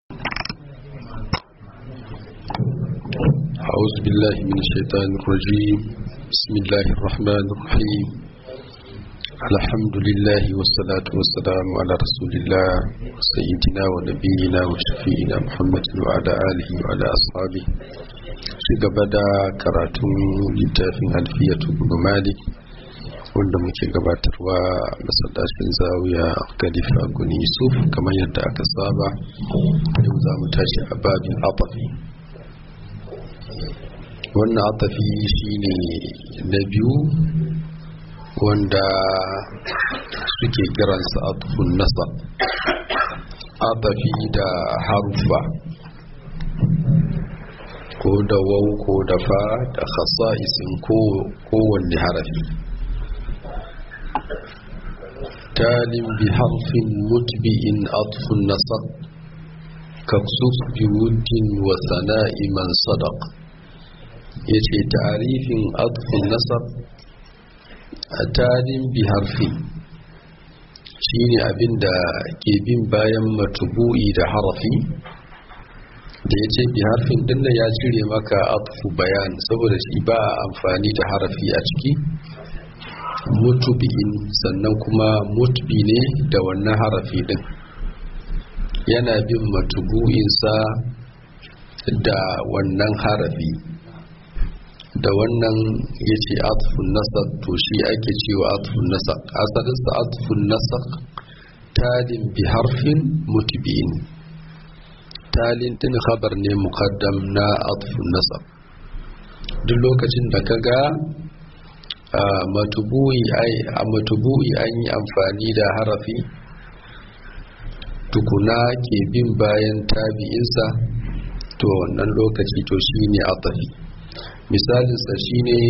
أعوذ بالله من الشيطان الرجيم بسم الله الرحمن الرحيم الحمد لله والصلاة والسلام على رسول الله سيدنا ونبينا وشفينا محمد وعلى آله وعلى أصحابه gaba karatun littafin alfiyatu bin malik wanda muke gabatarwa masallacin zawiya khalifa guni yusuf kamar yadda aka saba yau za mu tashi a babin atafi wannan atafi shine na biyu wanda suke kiransa atufun nasa atafi da harufa ko da wau ko da fa da khasa'isin kowanne harafi talin bi harfin mutbi'in atfun nasab kaksus bi wuddin wa sana'i man sadaq yace ta'rifin atfun nasab a talin bi harfin shine abinda ke bin bayan matubu'i da harafi da ya ce bi harfin din ya cire maka atfu bayan saboda shi ba a amfani da harafi a ciki mutubi'in sannan kuma mutubi ne da wannan harafi din yana bin matubu'insa da wannan harafi da wannan ya ce atfun nasar to shi ake cewa atfun nasar asalinsa atfun nasar talin bi harfin mutubi'in talin din khabar ne muqaddam na atfun nasab duk lokacin da ka ga matubu'i ai a matubu'i an yi amfani da harafi tukuna ke bin bayan tabi'insa to wannan lokaci to shine atafi misalinsa shine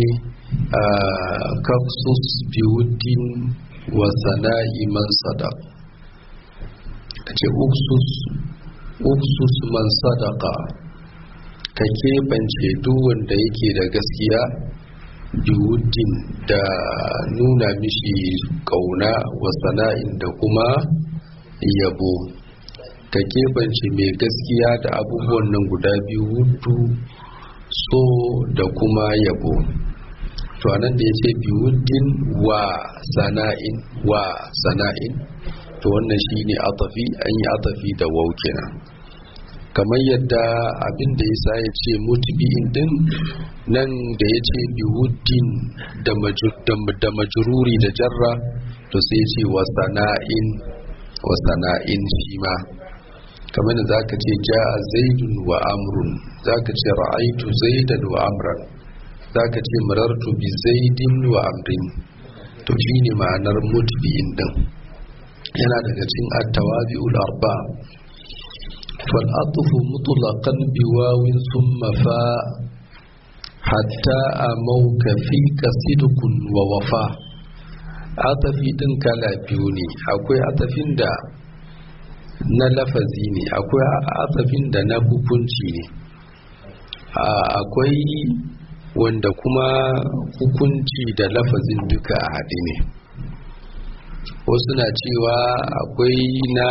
kaksus biwuddin wa sana'i man sadaq ce uksus uksus man sadaka ka keɓance duk wanda yake da gaskiya biwuddin da nuna mishi ƙauna wa sana'in da kuma yabo ka keɓance mai gaskiya da abubuwan nan guda biyu wuddu so da kuma yabo to anan da ya ce biwuddin wa sana'in wa sana'in to wannan shine atafi an yi atafi da wau kenan kamar yadda abin da yasa ya ce mutubi'in din nan da ya ce biwuddin da majururi da jarra to sai ce wa sana'in wa sana'in shi ma kamar da zaka ce ja'a zaidun wa amrun zaka ce ra'aitu zaidan wa amran zaka ce marartu bi zaidin wa amrin to shine ma'anar mutubi'in din yana daga cikin at-tawabi'ul arba fal atfu mutlaqan bi wawin thumma fa hatta amauka fi kasidukun wa wafa atafi din kala biyu ne akwai atafin da na lafazi ne akwai atafin da na hukunci ne akwai wanda kuma hukunci da lafazin duka a haɗe ne wasu na cewa akwai na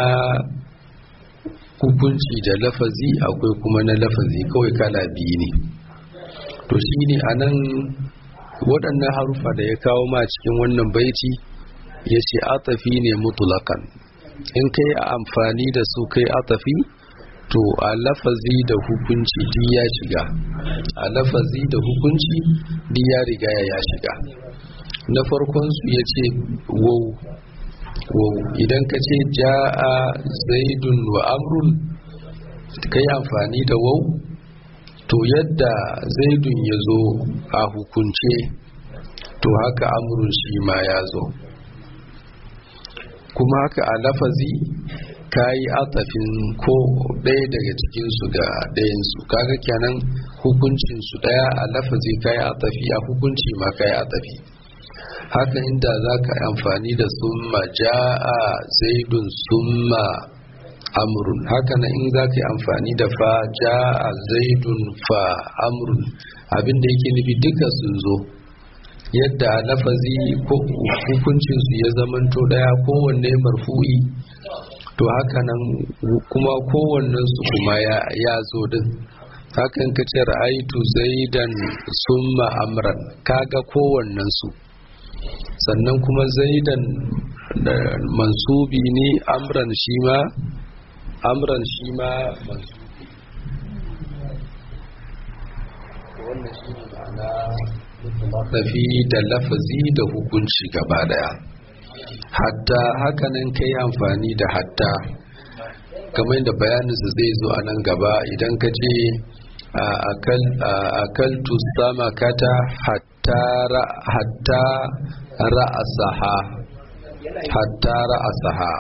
hukunci da lafazi akwai kuma na lafazi kawai kala biyu ne to shi ne a nan waɗannan harufa da ya kawo ma cikin wannan baiti ya ce atafi ne mutulakan in kai amfani da su kai atafi to a lafazi da hukunci duk ya shiga a lafazi da hukunci duk ya riga ya shiga na farkon su ya ce wau wau idan ka ce ja'a zaidun wa amrun ka yi amfani da wau to yadda zaidun ya zo a hukunce to haka amrun shi ma ya zo kuma haka a lafazi ka yi atafin ko ɗaya daga cikinsu ga ɗayansu kaga kenan hukuncinsu ɗaya a lafazi ka yi atafi a hukunci ma ka yi atafi haka inda za ka yi amfani da summa ja'a zaidun summa amrun haka na in za ka yi amfani da fa ja'a zaidun fa amrun abinda yake nufi duka sun zo yadda a lafazi ko hukuncinsu ya zamanto daya kowanne marfu'i to haka nan kuma kowannen su kuma ya zo din hakan ka ce ra'aitu zaidan summa amran kaga kowannen su sannan kuma zaidan mansubi ne amran shi ma amran shi ma mansubi wannan shi ne ma'ana tafi da lafazi da hukunci gaba daya hatta hakanan kai amfani da hatta kamar yadda bayaninsa zai zo a nan gaba idan ka ce akaltu sama kata hatta ra'asaha hatta ra'asaha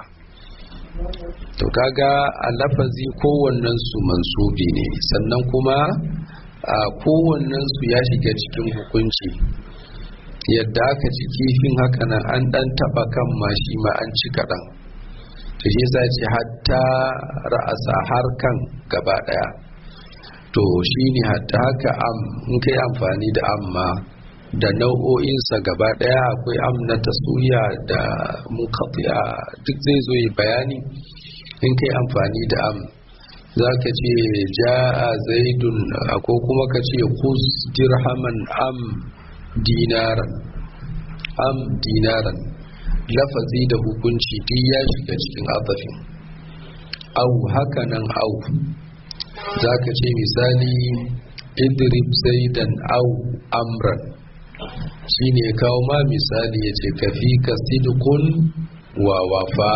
to kaga a lafazi kowannen su mansubi ne sannan kuma a kowannen su ya shiga cikin hukunci yadda aka ci kifin haka nan an dan taba kan mashi ma an ci kaɗan to shi yasa ce hatta ra'asa har kan gaba daya to shine hatta haka am in kai amfani da amma da nau'o'insa gaba daya akwai am na tasuriya da munqati'a duk zai zo yi bayani in kai amfani da am za ka ce ja'a zaidun ko kuma ka ce kus dirhaman am dinaran am dinaran lafazi da hukunci duk ya shiga cikin atafin au haka nan au za ka ce misali idrib zaidan au amran shi ne kawo ma misali ya ce kafi ka sidikun wa wafa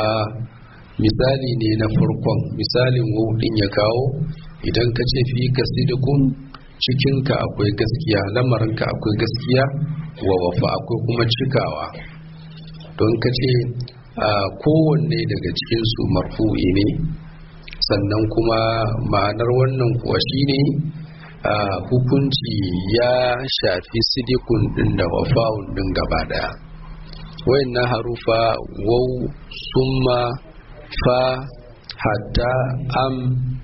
misali ne na farkon misalin wudin ya kawo idan ka ce fi ka sidikun cikinka akwai gaskiya lamarinka akwai gaskiya wa wafa akwai kuma cikawa don ka ce kowanne daga cikinsu marfu'i ne sannan kuma ma'anar wannan kuwa shine hukunci ya shafi sidikun din da wafa'un din gaba daya wayannan harufa wau summa fa hatta am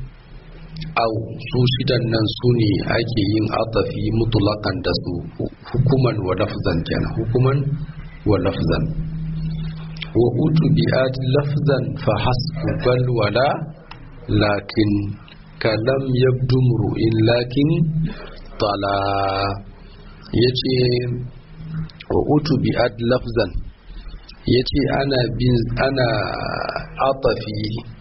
au su shidan nan su ne ake yin atafi mutulakan da su hukuman wa lafzan kenan hukuman wa lafzan wa utu bi'at lafzan fa hasbu bal wala lakin kalam yabdu mru'in lakin tala yace wa utu bi'at lafzan yace ana bin ana atafi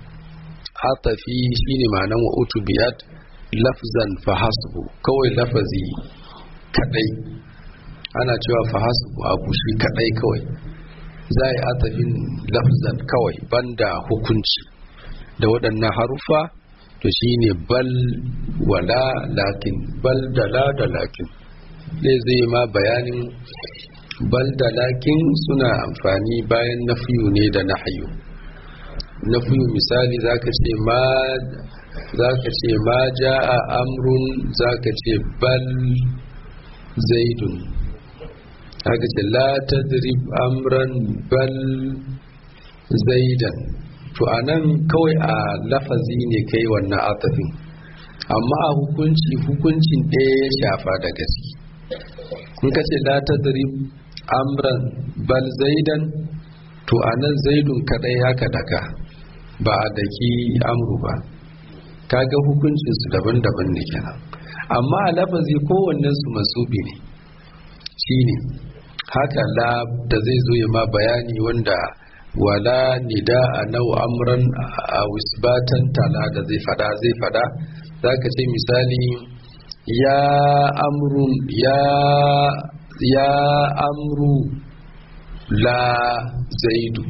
atafi shine ma'anan wa utu bi'at lafzan fa hasbu kawai lafazi kadai ana cewa fa hasbu abu shi kadai kawai za a yi atafin lafzan kawai banda hukunci da waɗannan harufa to shine bal wala lakin bal da la da lakin zai zai ma bayanin bal da lakin suna amfani bayan nafiyu ne da nahayu nafiyu misali zaka ce ma zaka ce ma ja'a amrun zaka ce bal zaidun haka ce la tadrib amran bal zaidan to anan kawai a lafazi ne kai wannan atafin amma a hukunci hukuncin ɗaya ya shafa da gaske in ka ce la tadrib amran bal zaidan to anan zaidun kadai haka daka ba a daki amru ba kaga hukuncin su daban-daban ne kenan amma a lafazi kowannen su masubi ne shine haka la da zai zo ya ma bayani wanda wala nida a nau amran a wisbatan tala da zai fada zai fada za ka ce misali ya amrun ya ya amru la zaidu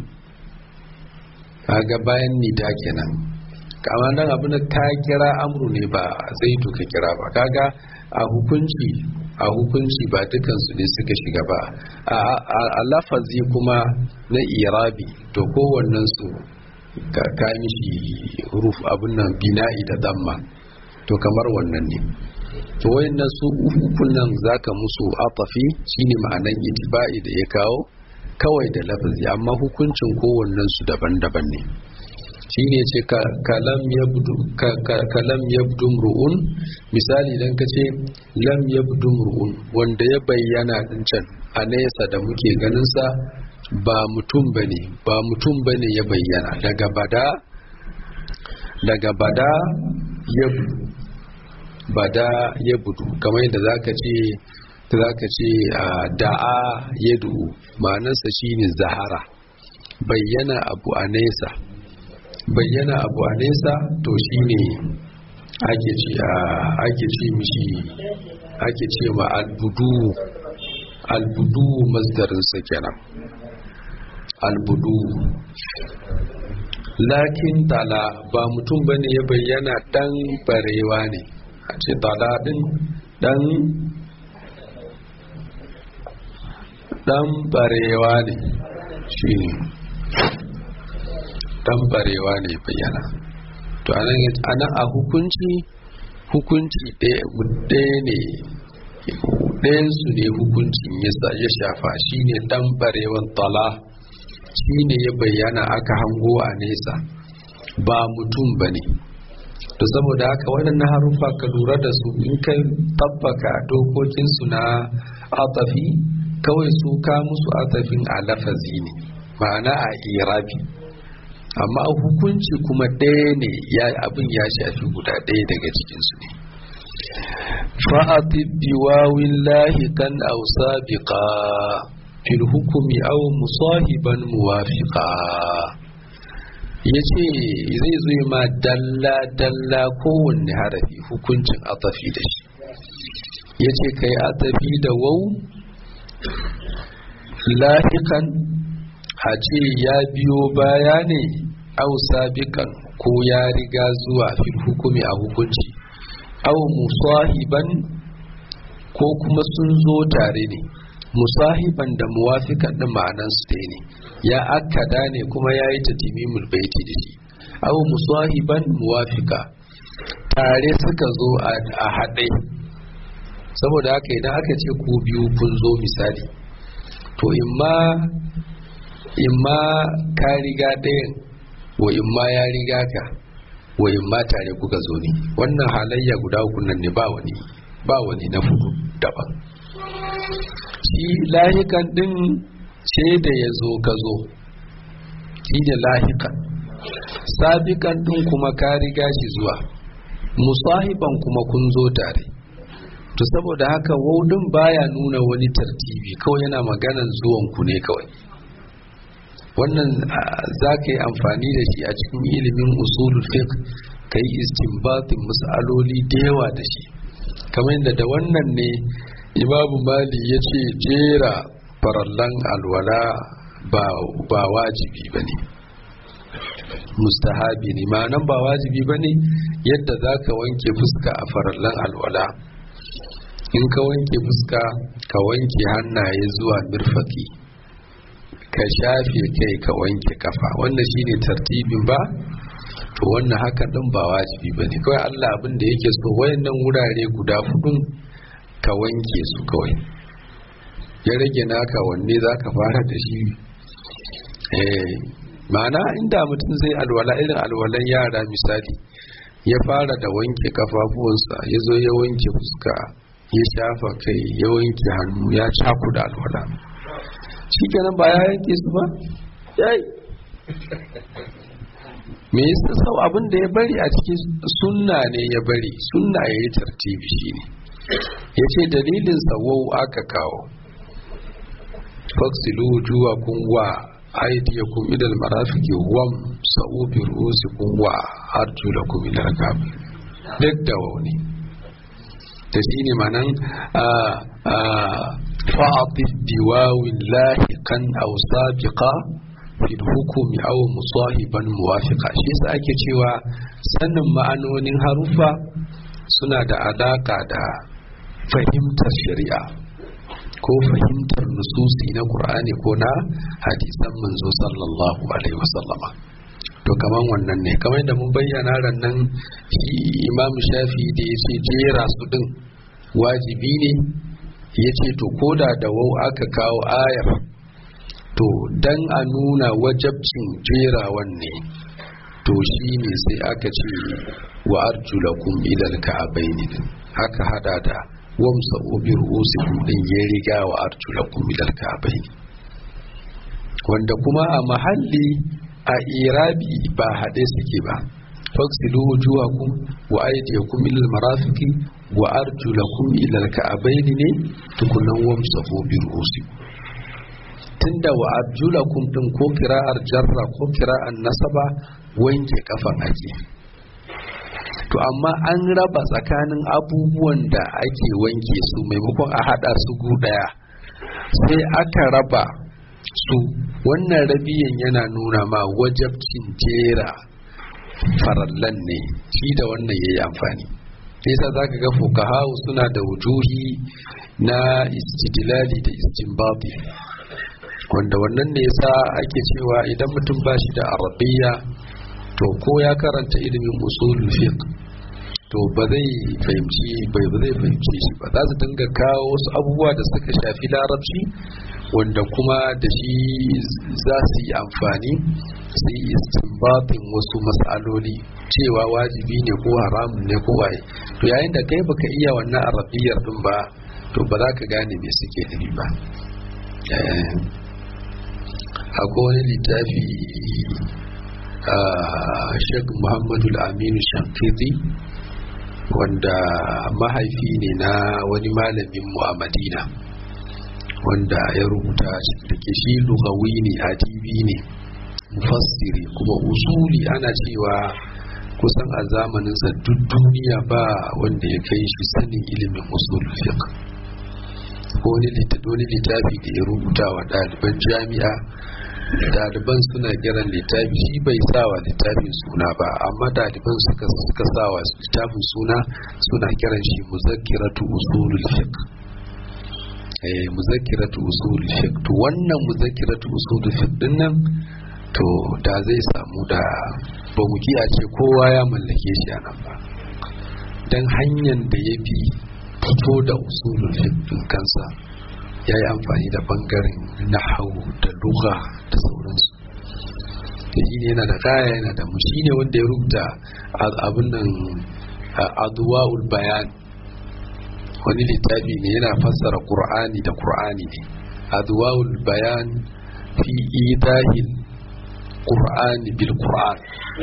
kaga bayan nida kenan kama nan abin da ka kira amru ne ba zaidu ka kira ba kaga a hukunci a hukunci ba dukansu ne suka shiga ba a lafazi kuma na irabi to kowannen su ka mishi ruf abin nan bina'i da damma to kamar wannan ne to wayannan su uku nan zaka musu atafi shine ma'anan itiba'i da ya kawo kawai da lafazi amma hukuncin kowannen su daban-daban ne shine ce kalam yabdu kalam yabdu ru'un misali dan kace lam yabdu ru'un wanda ya bayyana din can a nesa da muke ganin sa ba mutum bane ba mutum bane ya bayyana daga bada daga bada ya bada ya budu kamar yadda zaka ce zaka ce da'a ya du'u ma'anarsa shine zahara bayyana abu a nesa bayyana abu a nesa to shine ake ce ake ce mishi ake ce ma albudu albudu masdarinsa kenan albudu lakin tala ba mutum bane ya bayyana dan barewa ne a ce tala din dan dan barewa ne shi ne dan barewa ne bayyana to anan a hukunci hukunci ɗaya ne ɗayansu ne hukuncin ya shafa shine dan barewan tala shine ya bayyana aka hango a nesa ba mutum ba ne to saboda haka waɗannan haruffa ka lura da su in ka tabbaka dokokinsu na atafi kawai su ka musu atafin a lafazi ne ma'ana a irabi amma hukunci kuma ɗaya ne ya abin ya shafi guda ɗaya daga cikinsu ne fa'atib biwawin lahikan aw sabiqa fil hukumi aw musahiban muwafiqa yace zai zo ma dalla dalla kowanne harafi hukuncin atafi da shi yace kai atafi da wau lahikan a ce ya biyo baya ne au sabiqan ko ya riga zuwa fil hukumi a hukunci au musahiban ko kuma sun zo tare ne musahiban da muwafikan din ma'anan su ne ya akkada ne kuma ya yi tatimimul baiti da shi au musahiban muwafika tare suka zo a haɗe saboda haka idan aka ce ku biyu kun zo misali to imma imma ka riga ɗayan wa imma ya riga ka wa imma tare kuka zo ne wannan halayya guda uku nan ne ba wani ba wani na fudu daban shi lahikan din ce da ya zo ka zo shi da lahikan sabikan din kuma ka riga shi zuwa musahiban kuma kun zo tare to saboda haka waudin baya nuna wani tartibi kawai yana maganan zuwan ku ne kawai wannan za ka yi amfani da shi a cikin ilimin usulul fiqh ka yi istinbatin mas'aloli da yawa da shi kamar yadda da wannan ne imamu mali ya ce jera farallan alwala ba wajibi ba ne mustahabi ne ma'anan ba wajibi ba ne yadda za ka wanke fuska a farallan alwala in ka wanke fuska ka wanke hannaye zuwa mirfaki ka shafe kai ka wanke kafa wannan shine tartibin ba to wannan haka din ba wajibi bane kawai Allah abin da yake so wayannan wurare guda hudun ka wanke su kawai ya rage naka wanne zaka fara da shi eh ma'ana inda mutum zai alwala irin alwalan yara misali ya fara da wanke kafafuwansa ya zo ya wanke fuska ya shafa kai ya wanke hannu ya cakuda alwala shi kenan ba ya yanke su ba yayi me yasa sau abin da ya bari a cikin sunna ne ya bari sunna ya yi tartibi shi ne ya ce dalilin sawau aka kawo faksilu juwa kun wa aidiyakum idal marafiki wam sa'u bi ru'usikum wa arjulakum ila rakabi duk da wani ta shine manan fa'atif biwawin lahiqan aw sabiqa fil hukumi aw musahiban muwafiqa shi yasa ake cewa sanin ma'anonin harufa suna da alaka da fahimtar shari'a ko fahimtar nususi na qur'ani ko na hadisan manzo sallallahu alaihi wasallama to kaman wannan ne kamar da mun bayyana rannan shi imam shafi da ya ce jera su din wajibi ne ya ce to koda da wau aka kawo ayar to dan a nuna wajabcin jerawan ne to shi ne sai aka ce wa arjulakum ilal ka'abaini din aka hada da wamsa ubir usikum din ya riga wa arjulakum ilal ka'abaini wanda kuma a mahalli a irabi ba haɗe suke ba faksilu wujuhakum wa aydiyakum ila almarafiqi wa arjulakum ila alka'abain ne tukunan wamsahu bi ru'usikum tunda wa arjulakum din ko kira'ar jarra ko kira'ar nasaba wanke kafan ake to amma an raba tsakanin abubuwan da ake wanke su maimakon a hada su gu daya sai aka raba su wannan rabiyan yana nuna ma wajabcin jera farallan ne shi da wannan yayi amfani yasa zaka ga fukahawu suna da wujuhi na istidlali da istinbati wanda wannan ne yasa ake cewa idan mutum ba shi da arabiya to ko ya karanta ilimin usulul fiqh to ba zai fahimci bai ba zai fahimci shi ba za su dinga kawo wasu abubuwa da suka shafi larabci wanda kuma da shi za su yi amfani su yi istinbatin wasu matsaloli cewa wajibi ne ko haramun ne ko waye to yayin da kai baka iya wannan arabiyar din ba to ba za ka gane me suke nufi ba akwai wani littafi a shek muhammadu aminu shankiti wanda mahaifi ne na wani malamin mu a madina wanda ya rubuta da ke shi lugawi ne adibi ne mufassiri kuma usuli ana cewa kusan a zamaninsa duk duniya ba wanda ya kai shi sanin ilimin usul fiqh ko wani littafi da ya rubuta wa ɗaliban jami'a ɗaliban suna kiran littafi shi bai sawa littafin suna ba amma ɗaliban suka suka sawa littafin suna suna kiran shi muzakkiratu usulul fiqh eh muzakkiratu usulul fiqh to wannan muzakkiratu usulul fiqh din nan to da zai samu da ba mu kiya ce kowa ya mallake shi a nan ba dan hanyar da ya bi fito da usulul fiqh din kansa ya yi amfani da bangaren nahawu da lugha da sauransu da shi ne yana da kaya yana da mushi ne wanda ya rubuta abin nan aduwa'ul bayan wani littafi ne yana fassara qur'ani da qur'ani ne aduwa'ul bayan fi idahil qur'ani bil qur'an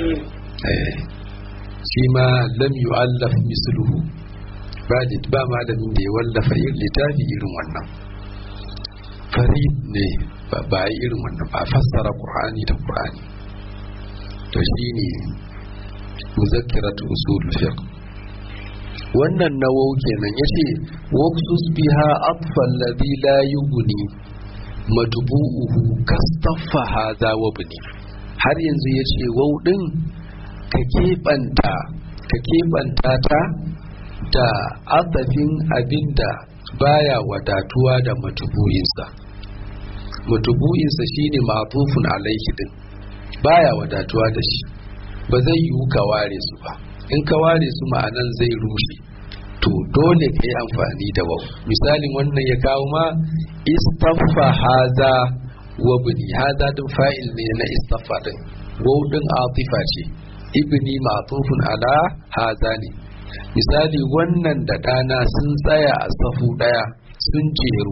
shi ma lam yu'allaf misluhu ba ba malamin da ya wallafa littafi irin wannan farid ne ba yi irin wannan ba fassara qur'ani da qur'ani to shine muzakkiratu usul fiqh wannan nawawi kenan yace waqsus biha atfa alladhi la yughni matbu'uhu kastaffa hadha wa bni har yanzu yace wau din ka keɓanta ka keɓanta ta da azafin abinda baya wadatuwa da matubu'insa matubu'insa shine ma'tufun alaihi din baya wadatuwa da shi ba zai yiwu ka ware su ba in ka ware su ma'anan zai rushe to dole ka yi amfani da wau misalin wannan ya kawo ma istaffa haza wa bini haza din fa'il ne na istaffa din wau din atifa ce ibni ma'tufun ala haza ne misali wannan da ɗana sun tsaya a safu ɗaya sun jeru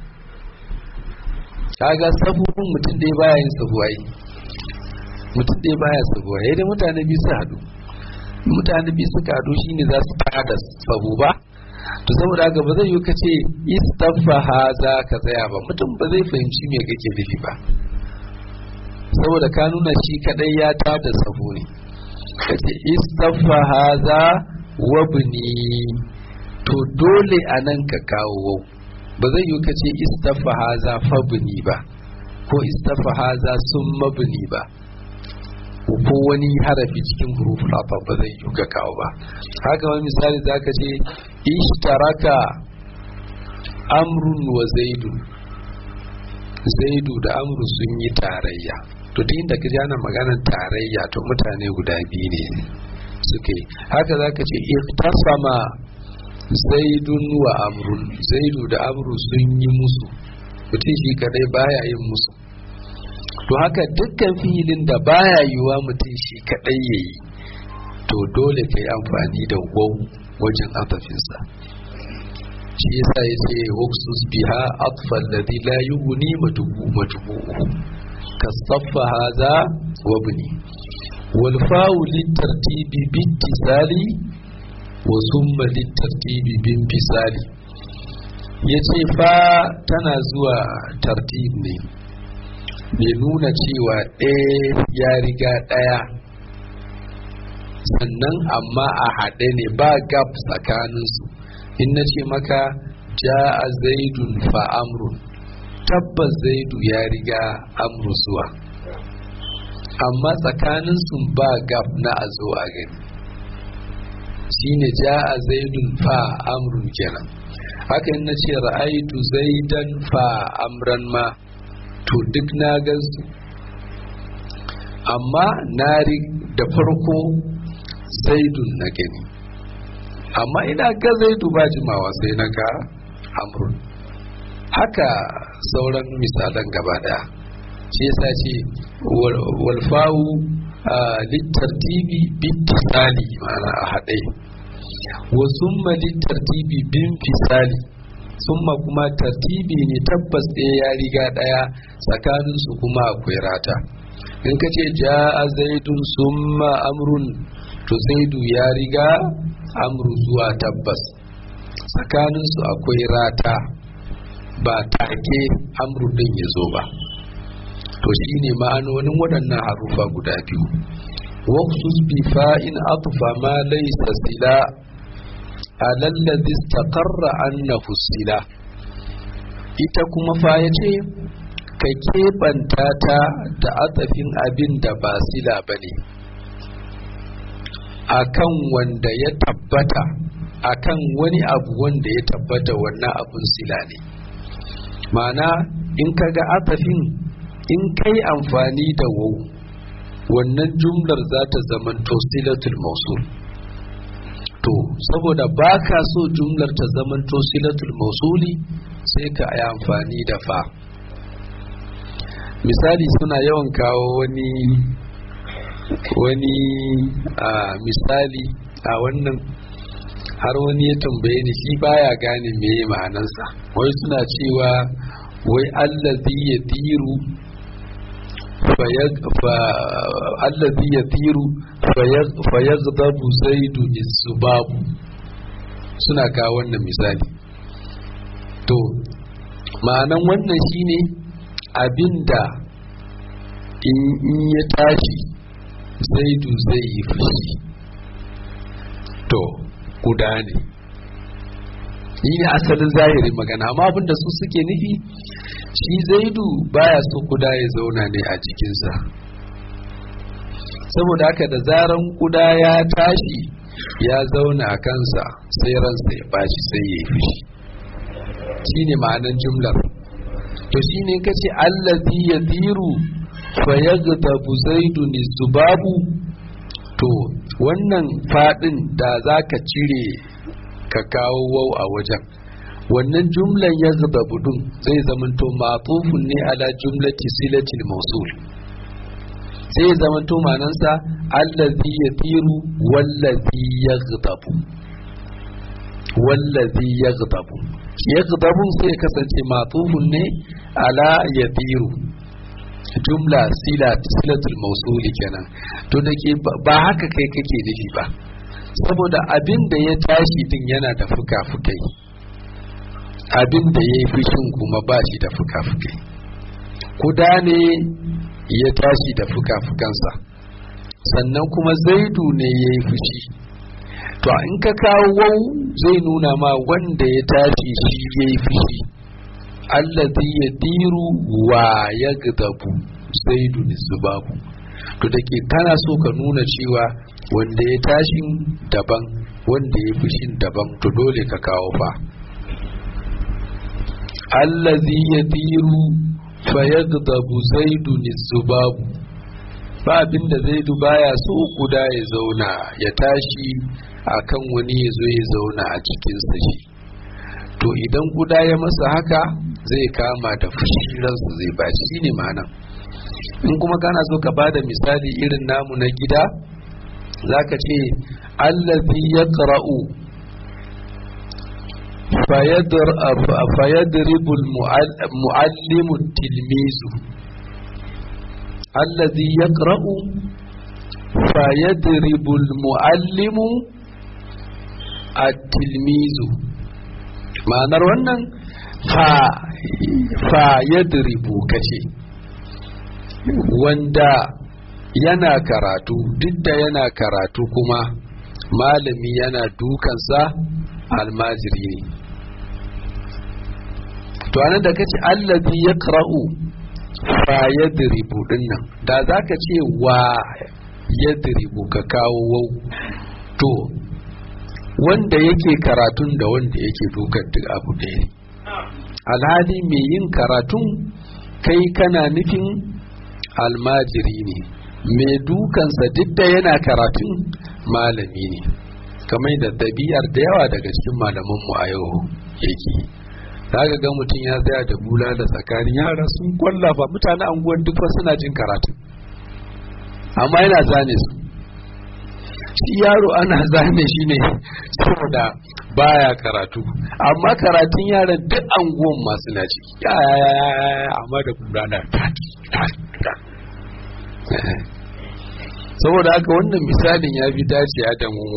kaga safu ɗin mutum ɗaya baya yin safu ai mutum ɗaya baya safu ai da mutane biyu su haɗu mutane biyu suka haɗu shine za su tada safu ba to saboda haka ba zai yi ka ce istaffa haza ka tsaya ba mutum ba zai fahimci me kake nufi ba saboda ka nuna shi kadai ya tada safu ne kace istaffa haza wabni to dole a nan ka kawo wau ba zai yi ka ce istafa haza fabni ba ko istafa haza sun mabni ba ko wani harafi cikin huruful afa ba zai yi ka kawo ba haka wani misali za ka ce ishtaraka amrun wa zaidu zaidu da amru sun yi tarayya to duk inda ka ji ana maganar tarayya to mutane guda biyu ne suke haka za ka ce iktasama zaidun wa amrun zaidu da amru sun yi musu mutum shi kadai baya yin musu to haka dukkan filin da baya yiwa mutum shi kadai ya yi to dole ka yi amfani da wau wajen atafinsa shi yasa ya ce waksus biha atfal ladhi la yughni madubu madubu kasaffa haza wabni wal fa'u litartibi bittisali wa summa litartibi bin fisali yace fa tana zuwa tartib ne mai nuna cewa ɗaya ya riga ɗaya sannan amma a haɗe ne ba gap tsakaninsu in na ce maka ja'a zaidun fa amrun tabbas zaidu ya riga amru zuwa amma tsakaninsu ba gap na a zo a gani shine ja'a zaidun fa amrun kenan haka in na ce ra'aitu zaidan fa amran ma to duk na gansu amma na da farko zaidun na gani amma ina ga zaidu ba jimawa sai na ga amrun haka sauran misalan gaba daya shi yasa ce walfawu littartibi bittisali ma'ana a haɗe wa summa littartibi bin fisali summa kuma tartibi ne tabbas ɗaya ya riga ɗaya tsakaninsu kuma akwai rata in ka ce ja'a zaidun summa amrun to zaidu ya riga amru zuwa tabbas tsakaninsu akwai rata ba take amru din ya zo ba to shine ma'anonin waɗannan harufa guda biyu waqsus bi fa'in atfa ma laysa sila alalladhi istaqarra annahu sila ita kuma fa yace ka keɓanta ta da atafin abin da ba sila bane akan wanda ya tabbata akan wani abu wanda ya tabbata wannan abun sila ne ma'ana in ka ga atafin in kai amfani da wau wannan jumlar za ta zamanto silatul mausul to saboda ba ka so jumlar ta zamanto silatul mausuli sai ka yi amfani da fa misali suna yawan kawo wani wani a misali a wannan har wani ya tambaye ni shi baya gane meye ma'anansa wai suna cewa wai allazi ya tiru allazi ya tiru fayazdabu zaidu isubabu suna kawo wannan misali to ma'anan wannan shine abinda in ya tashi zaidu zai yi fushi to guda ne ni ne asalin zahirin magana amma abinda su suke nufi shi zaidu baya so kuda ya zauna ne a jikinsa saboda haka da zaran kuda ya tashi ya zauna a kansa sai ransa ya bashi sai ya yi fushi shi ne ma'anan jumlar to shi ne ka ce allazi ya tiru fa yagdabu zaidun zubabu to wannan fadin da za ka cire ka kawo wau a wajen wannan jumlan ya zuba budun zai zamanto matufun ne ala jumlati silatil mausul zai zamanto manansa allazi ya tiru wallazi ya zubabu wallazi ya zubabu ya zubabu sai kasance matufun ne ala ya tiru jumla silatul mausuli kenan to da ke ba haka kai kake nufi ba saboda abin da ya tashi din yana da fuka-fukai abin da ya yi fushin kuma ba shi da fuka-fukai kuda ne ya tashi da fuka-fukansa sannan kuma zaidu ne ya yi fushi to in ka kawo wau zai nuna ma wanda ya tashi shi ya yi fushi allazi ya diru wa ya gadabu zaidu ne babu to da ke kana so ka nuna cewa wanda ya tashin daban wanda ya fushin daban to dole ka kawo fa allazi ya diru fa ya gadabu zaidu ne babu ba abinda zaidu baya so kuda ya zauna ya tashi akan wani ya zo ya zauna a cikinsa shi to idan guda ya masa haka zai kama da fushi ransa zai ba shi ne ma'ana in kuma kana so ka bada misali irin namu na gida zaka ce allazi yaqra'u fayadribu muallimu tilmizu allazi yaqra'u fa yadribu almuallimu at-tilmizu ma'anar wannan fa fa yadribu kace wanda yana karatu duk da yana karatu kuma malami yana dukansa almajiri ne to anan da kace allazi yaqra'u fa yadribu dinnan da zaka ce wa yadribu ka kawo wau to wanda yake karatun da wanda yake dukan duk abu ɗaya ne alhali mai yin karatun kai kana nufin almajiri ne mai dukansa duk da yana karatun malami ne kamar da ɗabi'ar da yawa daga cikin malamanmu a yau yake za ka ga mutum ya tsaya da bula da tsakanin yara sun kwallafa mutane anguwan duk suna jin karatu amma yana zane su shi yaro ana zane shi ne saboda baya karatu amma karatun yaran duk anguwan masu na ciki amma da bula na saboda haka wannan misalin ya fi dacewa da mu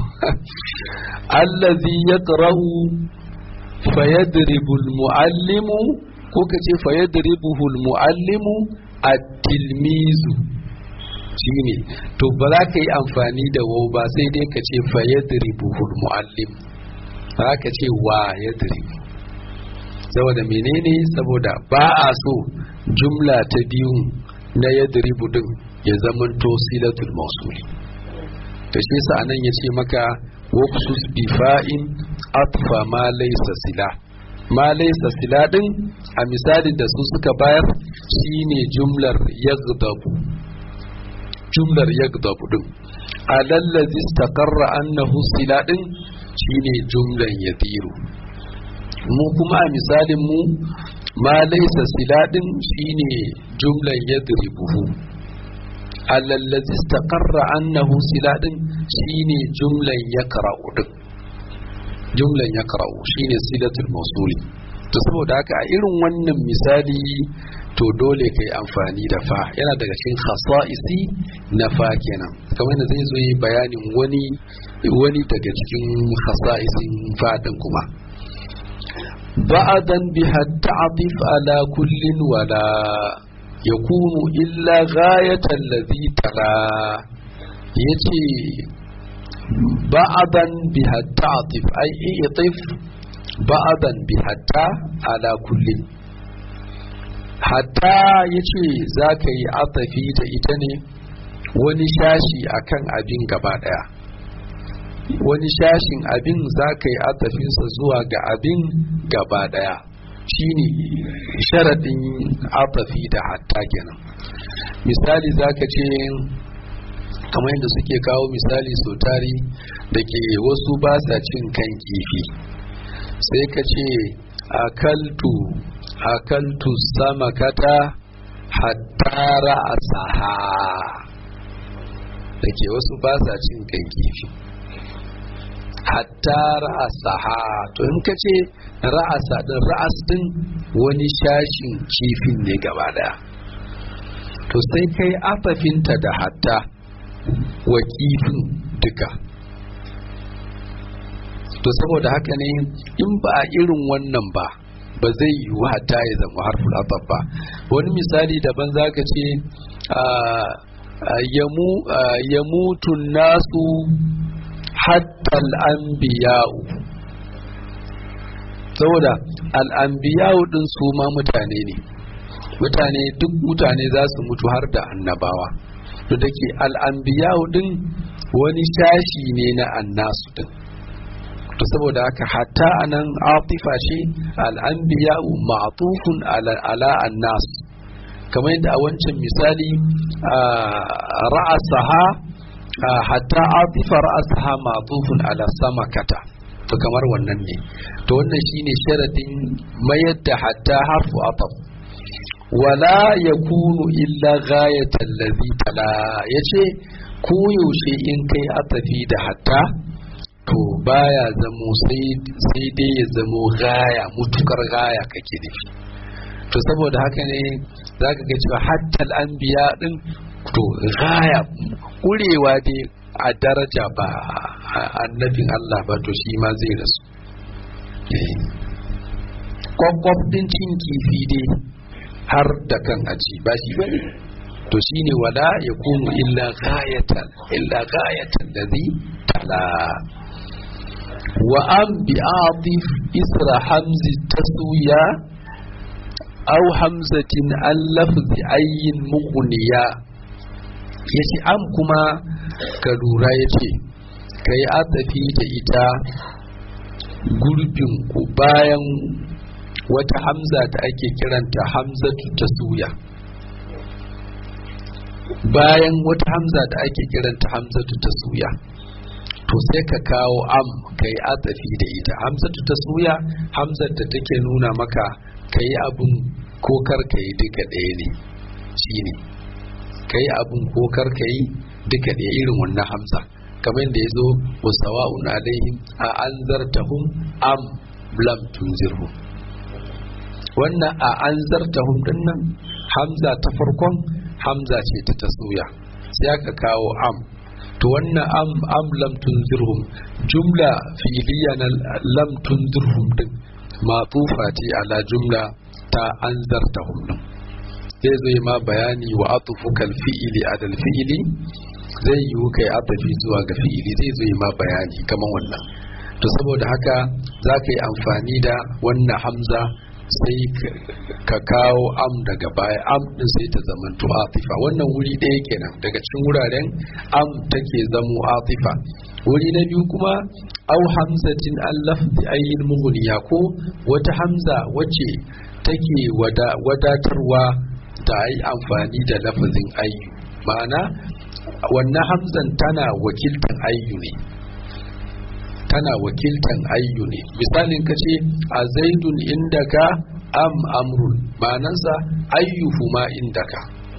allazi yaqra'u fayadribu almuallimu ko kace fayadribuhu almuallimu at-tilmizu shine to ba za ka yi amfani da wau ba sai dai ka ce fayadribuhu almuallim ba za ka ce wa yadribu saboda menene saboda ba a so jumla ta biyu na yadribu din ya zamanto silatul mausuli to shi yasa anan ya ce maka waqsus bi fa'in atfa ma laysa sila ma laysa sila din a misalin da su suka bayar shine jumlar yaghdabu jumlar yaghdabu din alallazi istaqarra annahu sila din shine jumlan yatiru mu kuma a misalin mu ma laysa sila din shine jumlan yadribuhu alallazi istaqarra annahu siladin shine jumlan yaqra'u din jumlan yaqra'u shine silatul mawsuli to saboda haka a irin wannan misali to dole kai amfani da fa yana daga cikin khasa'isi na fa kenan kamar da zai zo yi bayanin wani wani daga cikin khasa'isin fa din kuma ba'adan biha ta'atif ala kullin wala يكون إلا غاية الذي ترى يتي بعضا بها تعطف أي اعطف بعضا بها على كل hatta ya ce za ka yi atafi ta ita ne wani shashi akan abin gaba daya wani shashin abin za ka yi atafinsa zuwa ga abin gaba daya shine sharaɗin atafi da hatta kenan misali zaka ce kamar yadda suke kawo misali sau tari da ke wasu ba sa cin kan kifi sai ka ce akaltu akaltu sama kata hatta ra'asaha da ke wasu ba sa cin kan kifi hatta ra'asaha to in ka ce ra'asa din ra'as din wani shashin kifin ne gaba daya to sai kai afafinta da hatta wa kifin duka to saboda haka ne in ba a irin wannan ba ba zai yi hatta ya zama harful ataf ba wani misali daban zaka ce ya mutu nasu hatta al'ambiya'u saboda al'ambiya'u din su ma mutane ne mutane duk mutane za su mutu har da annabawa to da ke al'ambiya'u din wani shashi ne na annasu din to saboda haka hatta anan atifa ce al'ambiya'u ma'tufun ala annas kamar yadda a wancan misali ra'asaha hatta atifa ra'asaha ma'tufun ala samakata to kamar wannan ne to wannan shine sharadin mayar da hatta harfu ataf wala yakunu illa ghayatan ladhi tala yace ko yaushe in kai atafi da hatta to baya zamo sai dai ya zamo gaya mutukar gaya kake nufi to saboda haka ne za ka ga cewa hattal anbiya din to gaya kurewa dai a daraja ba annabin Allah ba to shi ma zai rasu kwakwaf din cin kifi dai har da kan aji ba shi bane to shine wala ya kunu illa gayatan illa gayatan da zai tala wa an bi atif isra hamzi taswiya aw hamzatin an lafzi ayyin mughniya yace am kuma ka lura yace kai atafi da ita gurbin ku bayan wata hamza da ake kiranta hamzatu taswiya bayan wata hamza da ake kiranta hamzatu taswiya to sai ka kawo am kai atafi da ita hamzatu taswiya hamzar da take nuna maka kai abun ko kar kai duka ɗaya ne shine kai abun ko kar kai duka ɗaya irin wannan hamza kamar da ya zo wa sawa'un alaihim a anzartahum am lam tunzirhum wannan a anzartahum dinnan hamza ta farkon hamza ce ta taswiya sai aka kawo am to wannan am am lam tunzirhum jumla fi'liya na lam tunzirhum din matufa ce ala jumla ta anzartahum din zai zai ma bayani wa atufukal fi'ili adal fi'ili zai yiwu kai atafi zuwa ga fi'ili zai zai ma bayani kamar wannan to saboda haka za ka yi amfani da wannan hamza sai ka kawo am daga baya am din sai ta zamanto atifa wannan wuri ɗaya kenan daga cikin wuraren am take zamo atifa wuri na biyu kuma au hamzatin an lafzi ayyin mughniya ko wata hamza wacce take wadatarwa da yi amfani da lafazin ayyu ma'ana wannan hamzan tana wakiltan ayyu ne tana wakiltan ayyu ne misalin ka ce a zaidun indaka am amrun ma'anansa ayyuhu ma indaka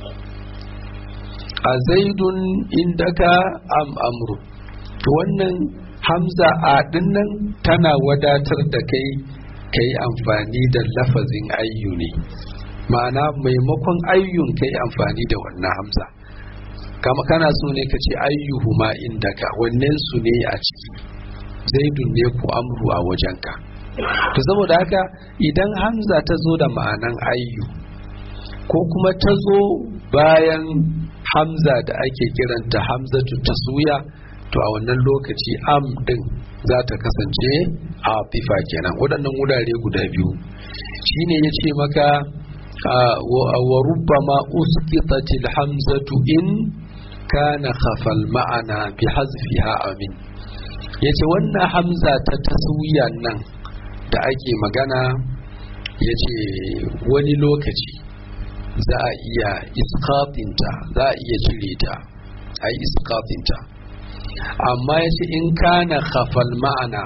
a zaidun indaka am amrun to wannan hamza a dinnan tana wadatar da kai kai amfani da lafazin ayyu ne ma'ana maimakon ayyun kai amfani da wannan hamza kama kana so ne ka ce ayyuhu ma indaka wannan su ne a ciki zaidun ne ku amru a wajenka to saboda haka idan hamza ta zo da ma'anan ayyu ko kuma ta zo bayan hamza da ake kiranta hamzatu taswiya to a wannan lokaci am din za ta kasance a fifa kenan waɗannan wurare guda biyu shine ya ce maka wa rubbama uskitatil hamzatu in kana khafal ma'ana bi hazfiha amin yace wannan hamza ta taswiya nan da ake magana yace wani lokaci za a iya iskatinta za a iya cire ta a yi iskatinta amma yace in kana khafal ma'ana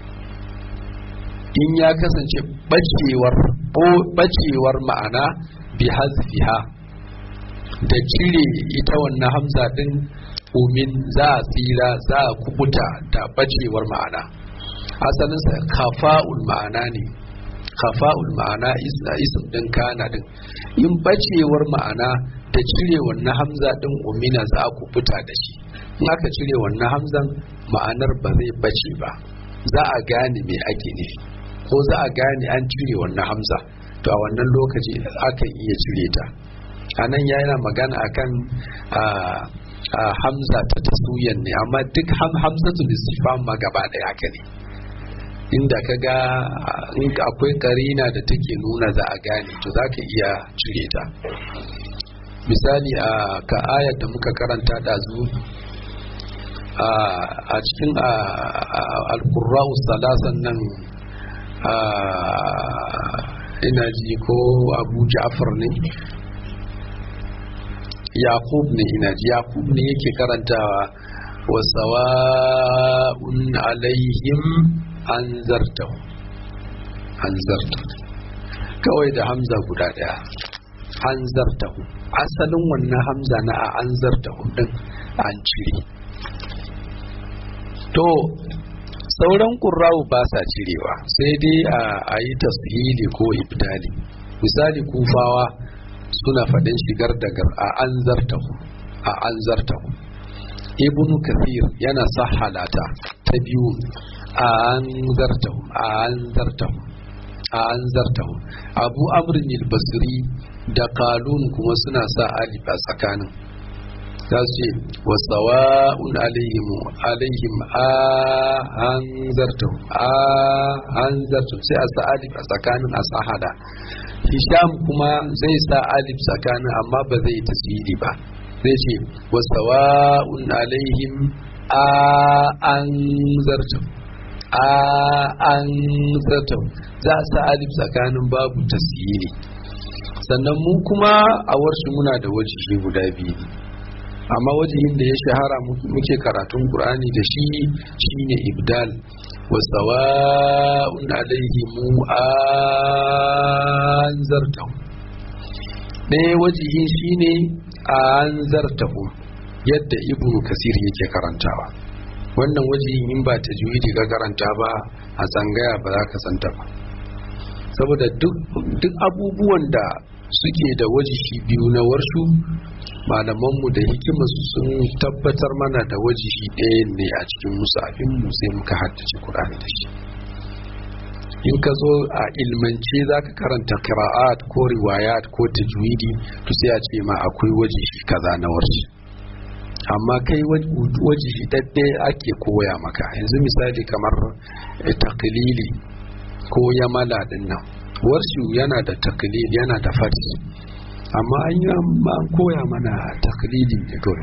in ya kasance bacewar bacewar ma'ana bi hazfiha da cire ita wannan hamza din umin za a tsira za a kubuta da bacewar ma'ana asalinsa kafa'ul ma'ana ne kafa'ul ma'ana isim din kana din in bacewar ma'ana da cire wannan hamza din umina za a kubuta da shi in aka cire wannan hamzan ma'anar ba zai bace ba za a gane me ake nufi ko za a gane an cire wannan hamza to a wannan lokaci akan iya cire ta a nan yana magana akan a hamza ta tasuyan ne amma duk hamzatul istifham ma gaba ɗaya haka ne inda ka ga akwai karina da take nuna za a gane to za ka iya cire ta misali a ka ayar da muka karanta ɗazu a cikin alkurra'u salasan nan ina ji ko abu ja'far ne yaqub ne ina ji yaqub ne yake karantawa wa sawa'un alaihim anzartahu anzarta kawai da hamza guda daya anzartahu asalin wannan hamza na a anzartahu din an cire to sauran ƙurrawu ba sa cirewa sai dai a yi tashili ko ibdali misali kufawa suna faɗin shigar daga a an zartahu a an zartahu ibnu kathir yana sahalata ta biyu a an zartahu a an zartahu a an zartahu abu amrin basri da kalun kuma suna sa alif a tsakanin za su ce wa sawa'un alaihim alaihim a an zartahu a an zartahu sai a sa alif a tsakanin a sahada hisham kuma zai sa alif tsakanin amma ba zai tasiri ba zai ce wa sawa'un alaihim a an zartahu a an zartahu za a sa alif tsakanin babu tasiri sannan mu kuma a warshi muna da wajihi guda biyu amma wajihin da ya shahara muke karatun qur'ani da shi shine ibdal wa sawa'un alaihim anzartahu ɗaya wajihin shine anzartahu yadda ibnu kasir yake karantawa wannan wajihin in ba ta juyi ga karanta ba a tsangaya ba za ka santa ba saboda duk abubuwan da suke da wajihi biyu na warshu malamanmu da hikimarsu sun tabbatar mana da wajihi ɗaya ne a cikin musafinmu sai muka haddace kur'ani da shi in ka zo a ilmance za ka karanta kira'at ko riwayat ko tajwidi to sai a ce ma akwai wajihi kaza na warshi amma kai wajihi ɗaɗɗe ake koya maka yanzu misali kamar taklili ko yamala ɗin nan warshi yana da taklili yana da farsi amma an yi an koya mana taklidin ne kawai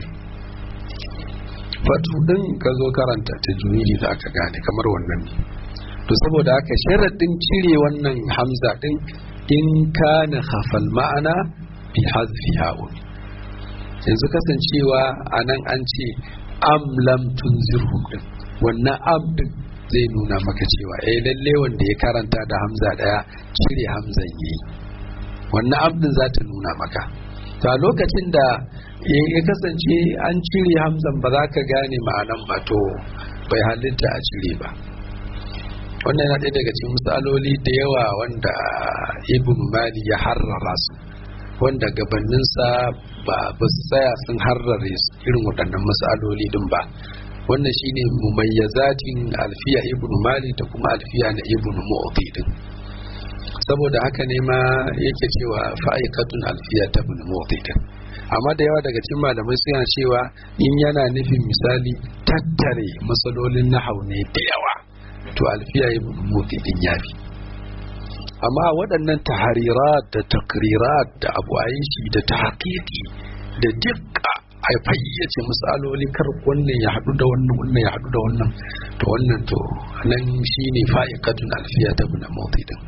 fatu din ka zo karanta ta juyi za ka gane kamar wannan ne to saboda haka sharaɗin cire wannan hamza din in kana khafal ma'ana bi hazfi ha'un yanzu kasancewa a nan an ce am lam tunzirhum din wannan am din zai nuna maka cewa eh lalle wanda ya karanta da hamza daya cire hamzan yayi wannan abdin za ta nuna maka ta lokacin da ya kasance an cire hamzan ba za ka gane ma'anan ba to bai halitta a cire ba wannan yana ɗaya daga cikin misaloli da yawa wanda ibn mali ya harrara su wanda gabaninsa ba ba su tsaya sun harrare irin waɗannan misaloli din ba wannan shine mumayyazatin alfiya ibn mali da kuma alfiya na ibn mu'ti din saboda haka ne ma yake cewa fa'aikatun alfiya ta bin mawdikin amma da yawa daga cikin malamai suna cewa in yana nufin misali tattare matsalolin nahau ne da yawa to alfiya ibn mawdikin ya fi amma waɗannan taharirat da takrirat da abu shi da tahqiqi da dukka a fayyace misaloli kar wannan ya haɗu da wannan wannan ya haɗu da wannan to wannan to nan shine fa'ikatun alfiya ta bin mawdikin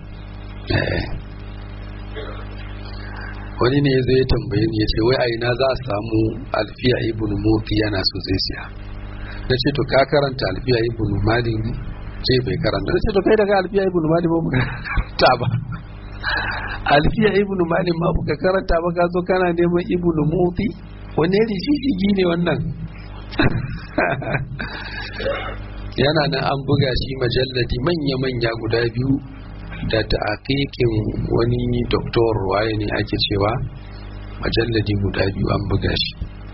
wani ne zai tambaye ni ya ce wai aina za a samu alfiya ibn moti yana so zai siya na ce to ka karanta alfiya ibn mali ne ce bai karanta na ce to kai daga alfiya ibn mali ba muka karanta ba alfiya ibn mali ma muka karanta ba ka zo kana neman ibn moti wani rishishigi ne wannan yana nan an buga shi majalladi manya-manya guda biyu da ta'aqiqin wani doktor waye ne ake cewa majalladi guda biyu an buga shi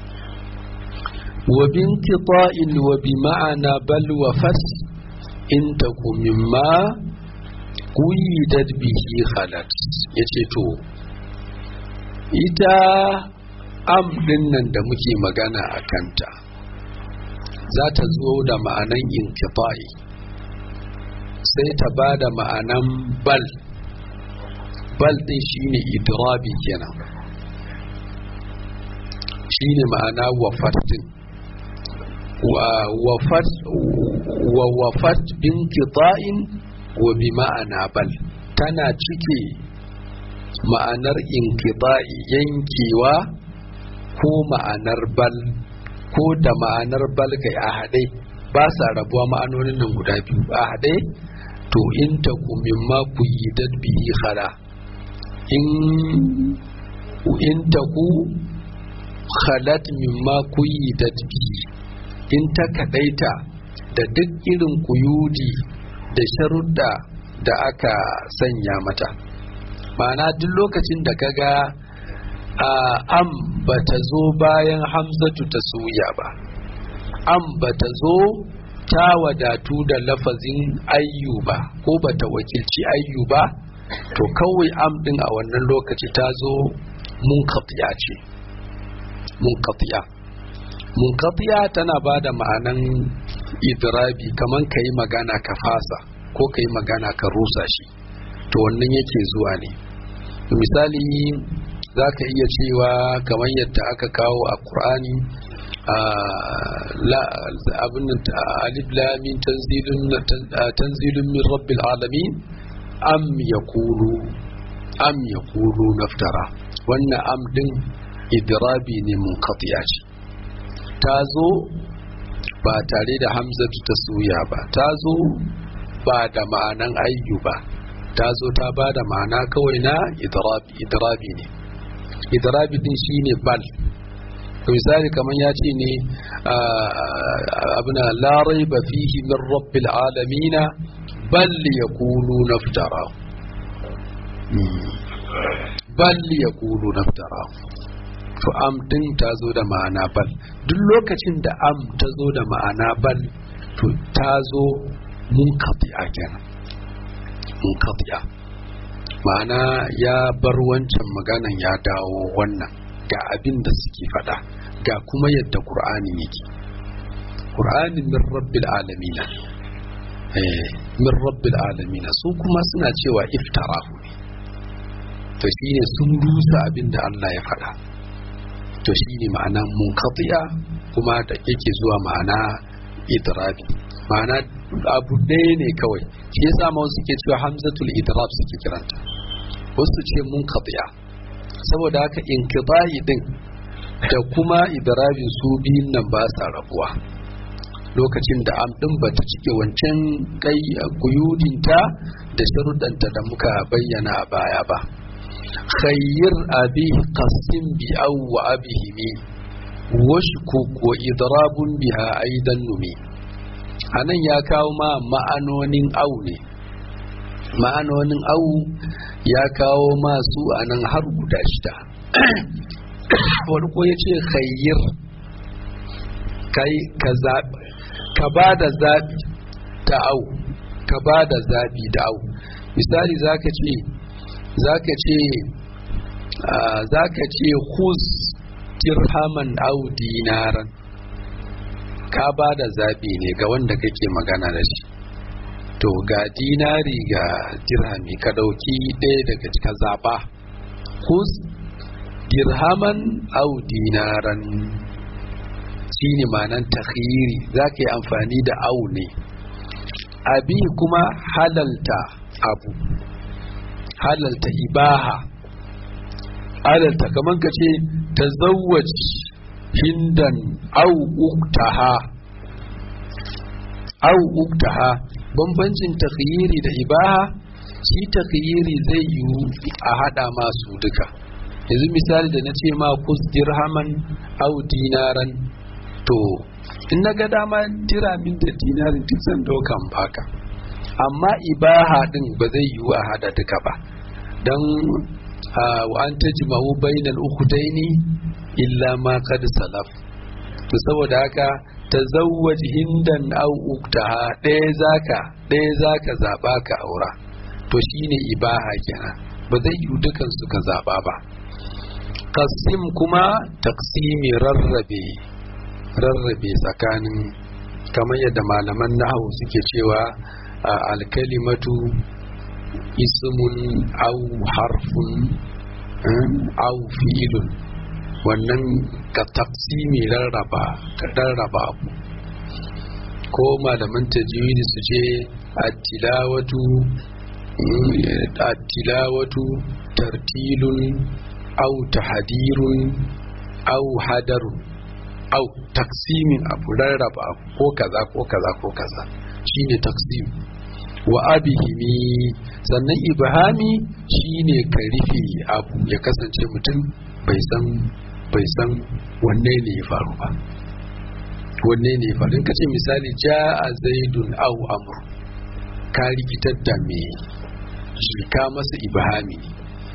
wa bin qita'in wa bi ma'ana bal wa fas in taku mimma quyidat bihi khalat yace to ita am din nan da muke magana a kanta za ta zo da ma'anan inqita'i sai ta ba da ma'anan bal bal din shine idrabi kenan shine ma'ana wafat din wa wafat bin kita'in wa bi ma'ana bal tana cike ma'anar inkita'i yankewa ko ma'anar bal ko da ma'anar bal kai a haɗe ba sa rabuwa ma'anonin nan guda biyu a haɗe to in ta mimma ku yi bihi khala in in ta ku khalat mimma ku yi bihi in ta kadaita da duk irin kuyudi da sharuɗa da aka sanya mata ma'ana duk lokacin da ka ga am ba ta zo bayan hamzatu ta suya ba am ba ta zo ta wadatu da lafazin ayyu ba ko ba ta wakilci ayyu ba to kawai am din a wannan lokaci ta zo munqatiya ce munqatiya munqatiya tana ba da ma'anan idrabi kaman ka yi magana ka fasa ko ka yi magana ka rusa shi to wannan yake zuwa ne misali za ka iya cewa kamar yadda aka kawo a ƙur'ani abin alif lamin tanzilun min rabbil alamin am ya kulu am ya kulu naftara wannan am din idrabi ne munqatiya ce ta zo ba tare da hamzatu ta suya ba ta zo ba da ma'anan ayyu ba ta zo ta ba da ma'ana kawai na idrabi ne idrabi din shine bal misali kamar ya ce ne abuna la raiba fihi min rabbil alamina bal yaqulu naftara bal yaqulu naftara to am din ta zo da ma'ana bal duk lokacin da am ta zo da ma'ana bal to ta zo munqati'a kenan munqati'a ma'ana ya bar wancan maganan ya dawo wannan ga abin da suke faɗa ga kuma yadda ƙur'ani yake ƙur'ani min rabbil alamina eh min rabbil alamina su kuma suna cewa iftarahu ne to shine sun rusa abin da Allah ya faɗa to shine ma'ana munqati'a kuma da yake zuwa ma'ana idrabi ma'ana abu ɗaya ne kawai shi yasa ma wasu ke cewa hamzatul idrab suke kiranta wasu ce munqati'a saboda haka inqida'i din da kuma idrabin su biyun nan ba sa rabuwa lokacin da am din bata cike wancan kai kuyudinta da sharuɗanta da muka bayyana a baya ba khayyir abi qasim bi aw wa abihimi washkuk wa idrabun biha aidan numi anan ya kawo ma ma'anonin au ne ma'anonin au ya kawo masu anan har guda shida farko ya ce khayyir kai ka zaɓi ka ba da zaɓi ta au ka ba da zaɓi da au misali zaka ce zaka ce zaka ce khuz dirhaman au dinaran ka ba da zaɓi ne ga wanda kake magana da shi to ga dinari ga dirhami ka ɗauki ɗaya daga cika zaɓa khuz dirhaman au dinaran shi ne manan takhiri za ka yi amfani da au ne abi kuma halalta abu halalta ibaha halalta kamar ka ce ta hindan au uktaha au uktaha bambancin takhiri da ibaha shi takhiri zai yiwu a hada masu duka yanzu misali da na ce ma kus dirhaman au dinaran to in na ga dama diramin da dinarin duk zan daukan baka amma ibaha din ba zai yiwu a hada duka ba don wa an tajma'u bainal ukhtaini illa ma qad salaf to saboda haka tazawwaj hindan au uktaha ɗaya zaka ɗaya zaka zaba ka aura to shine ibaha kenan ba zai yiwu dukan su ka zaba ba qasim kuma taqsimi rarrabe rarrabe tsakanin kamar yadda malaman nahawu suke cewa alkalimatu ismun au harfun au fi'ilun wannan ka taqsimi rarraba ka rarraba abu ko malaman tajwidi su ce at-tilawatu at-tilawatu tartilun au tahdirun au hadarun au taksimin abu rarraba abu ko kaza ko kaza ko kaza shine taksim wa abihimi sannan ibhami shine ka rufe abu ya kasance mutum bai san bai san wanne ne ya faru ba wanne ne ya faru in kace misali ja'a zaidun au amr ka rikitar da me shi ka masa ibhami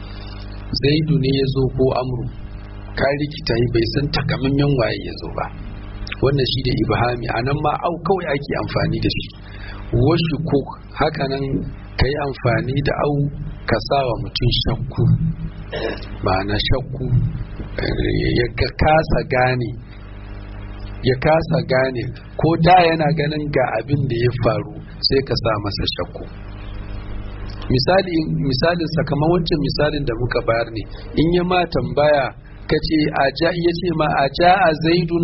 zaidu ne ya zo ko amru ka rikita yi bai san takamaiman waye ya zo ba wannan shi da ibhami a nan ma au kawai ake amfani da shi wasu ko hakanan ka yi amfani da au ka sawa mutum shakku ma'ana shakku ya kasa gane ya kasa gane ko da yana ganin ga abin da ya faru sai ka sa masa shakku misali misalin sakamakon wancan misalin da muka bayar ne in ya ma tambaya ka ce a ja ya ce ma a ja a zaidun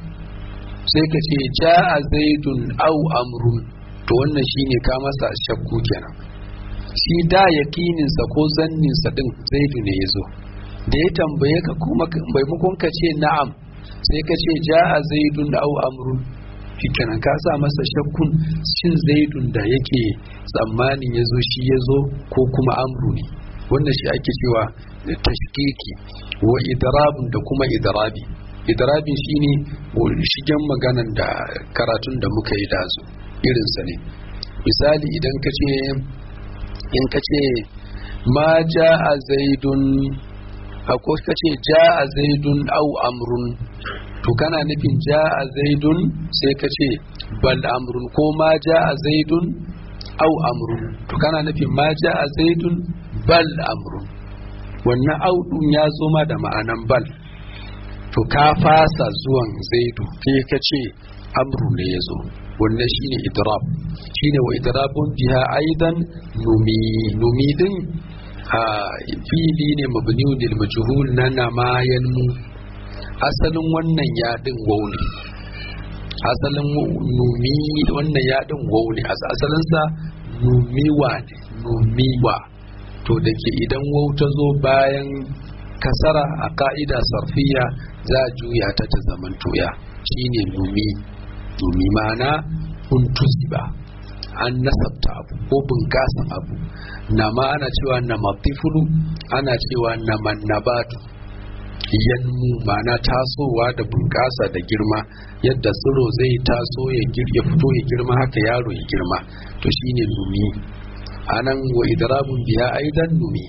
sai ka ce ja a zaidun au amrun to wannan shine ka masa shakku kenan shi da yakininsa ko zanninsa din zaidu ne ya zo da ya tambaye ka kuma maimakon ka ce na'am sai ka ce ja a zaidun au amrun shikenan ka sa masa shakkun shin zaidun da yake tsammanin ya zo shi ya zo ko kuma amru ne wannan shi ake cewa tashkiki wa idrabun da kuma idrabi idrabin shine shigen maganan da karatun da muka yi da su irinsa ne misali idan ka ce in ka ce ma ja'a zaidun ko ka ce ja'a zaidun au amrun to kana nufin ja'a zaidun sai ka ce bal amrun ko ma ja'a zaidun au amrun to kana nufin ma ja'a zaidun bal amrun wannan au din ya zo ma da ma'anan bal to ka fasa zuwan zaidu sai ka ce amru ne ya zo wannan shine idrab shine wa idrabun biha aidan numi numi din a fili ne mabniun lil majhul na namayan mu asalin wannan yadin waw ne asalin numi wannan yadin waw ne asalin sa numiwa ne numiwa to da ke idan waw ta zo bayan kasara a ka'ida sarfiya za a juya ta ta zaman toya shine numi numi ma'ana untusiba an nasabta abu ko bunƙasan abu na ma ana cewa na matifulu ana cewa na mannabatu yanmu ma'ana tasowa da bunƙasa da girma yadda tsiro zai taso ya fito ya girma haka yaro ya girma to shine numi anan wa idrabun biya aidan numi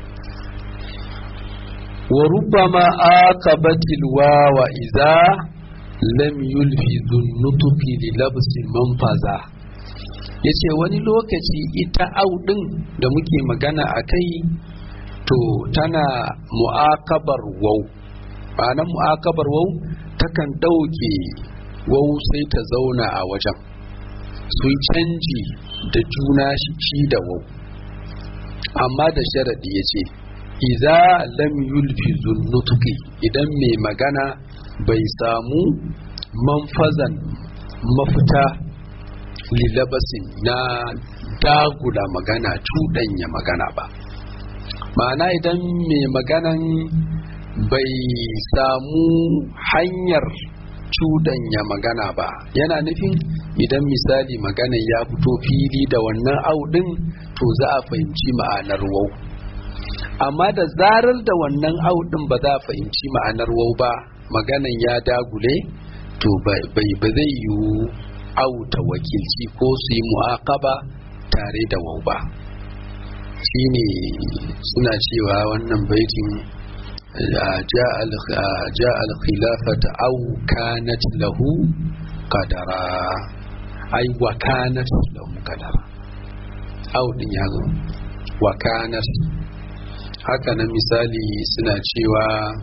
wa rubbama aqabatil wawa idza lam yulfi dhunnutuki li labsi manfaza yace wani lokaci ita audin da muke magana a kai to tana mu'akabar wau ma'ana mu'akabar wau takan ɗauke wau sai ta zauna a wajen sun canji da juna shi da wau amma da sharaɗi ya ce iza lam yulfi zunnutuki idan mai magana bai samu manfazan mafita lilabasin na dagula magana cuɗanya magana ba ma'ana idan mai maganan bai samu hanyar cuɗanya magana ba yana nufin idan misali maganan ya fito fili da wannan audin to za a fahimci ma'anar wau amma da zarar da wannan audin ba za a fahimci ma'anar wau ba maganan ya dagule to bai ba zai yiwu auta wakilci ko su yi mu'aqaba tare da wau ba shine suna cewa wannan baitin ja al-khilafata aw kanat lahu qadara ai wa kanat lahu qadara aw din ya zo wa kanat haka nan misali suna cewa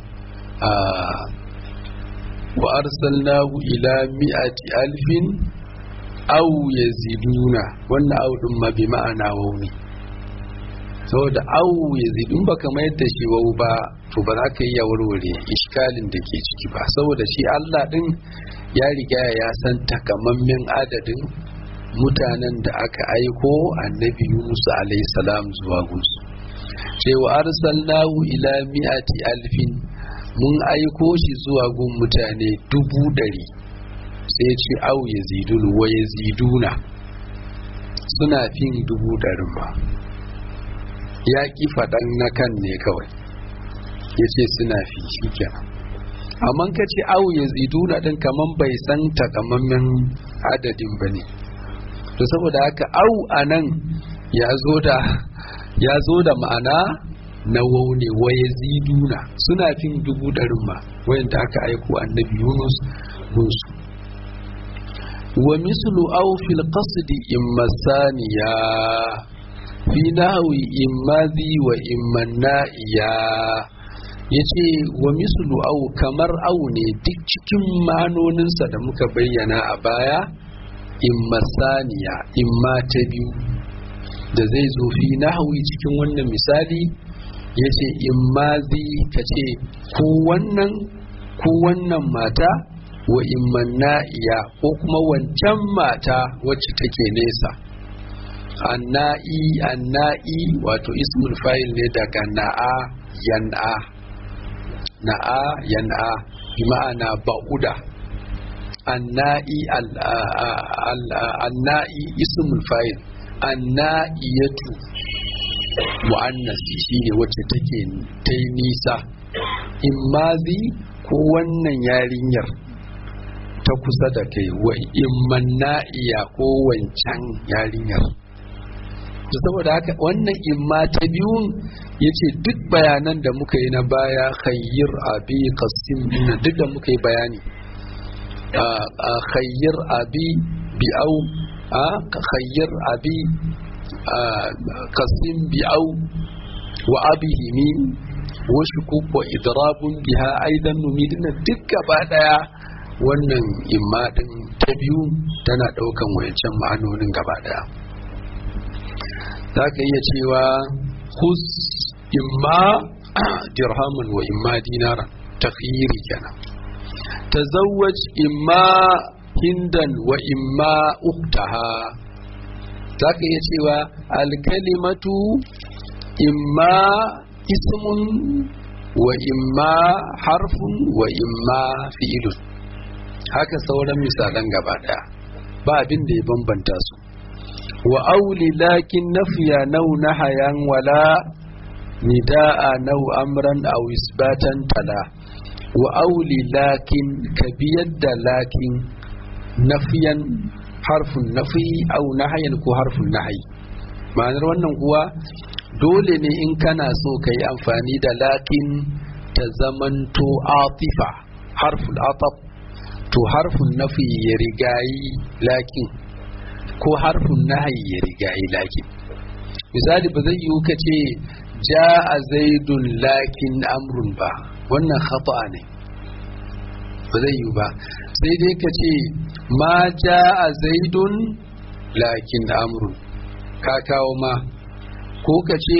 wa arsalnahu ila mi'ati alfin aw yaziduna wannan aw din ma bi ma'ana wauni saboda aw yazidun baka mayar da shi wau ba to ba za ka iya warware iskalin da ke ciki ba saboda shi Allah din ya riga ya san takamammen adadin mutanen da aka aiko annabi Yunus alayhi salam zuwa gunsu cewa arsalnahu ila mi'ati alfin mun aiko shi zuwa gun mutane dubu ɗari sai ce au ya zidun wa ya ziduna suna fin dubu ɗarin ba ya ƙi faɗan na kan ne kawai ya ce suna fi shi kenan amma ka ce au ya ziduna ɗin kaman bai san takamammen adadin ba ne to saboda haka au a nan ya zo da ya zo da ma'ana na wau ne wa yaziduna suna fin dubu ɗarin ma wayanda aka aiko annabi yunus musu wa mislu aw fil qasdi imma saniya fi nahwi imma zi wa imma na'iya yace wa mislu aw kamar aw ne duk cikin ma'anoninsa da muka bayyana a baya imma saniya imma ta biyu da zai zo fi nahwi cikin wannan misali yace imma zi kace ko wannan ko wannan mata wa imman na'iya ko kuma wancan mata wacce take nesa anna'i anna'i wato ismul fa'il ne daga na'a yan'a na'a yan'a bi ma'ana ba'uda anna'i anna'i ismul fa'il anna'iyatu mu'annasi shine wacce take ta yi nisa immazi ko wannan yarinyar ta kusa da kai wa imman na'iya ko wancan yarinyar to saboda haka wannan imma ta biyun ya ce duk bayanan da muka yi na baya khayyir abi qasim duk da muka yi bayani a khayyir abi bi'au a khayyir abi qasim bi'au wa abihi min wa shukuk wa idrabun biha aidan numidina duk gaba daya wannan imma din ta biyu tana daukan wayancan ma'anonin gaba daya za ka iya cewa hus imma dirhamun wa imma dinaran takhiri kenan tazawwaj imma hindan wa imma uktaha za ka iya cewa alkalimatu imma ismun wa imma harfun wa imma fi'ilun haka sauran misalan gaba daya ba abin da ya bambanta su wa auli lakin nafiya nau nahayan wala nida'a nau amran aw isbatan tala wa auli lakin ka biyar da lakin nafiyan harfun nafi au nahayan ko harfun nahayi ma'anar wannan kuwa dole ne in kana so ka yi amfani da lakin ta zamanto atifa harful atab to harfun nafi ya rigayi lakin ko harfun nahayi ya rigayi lakin misali ba zai yiwu ka ce ja a zaidun lakin amrun ba wannan khata ne ba zai yiwu ba sai dai ka ce ma ja a zaidun lakin amrun ka kawo ma ko ka ce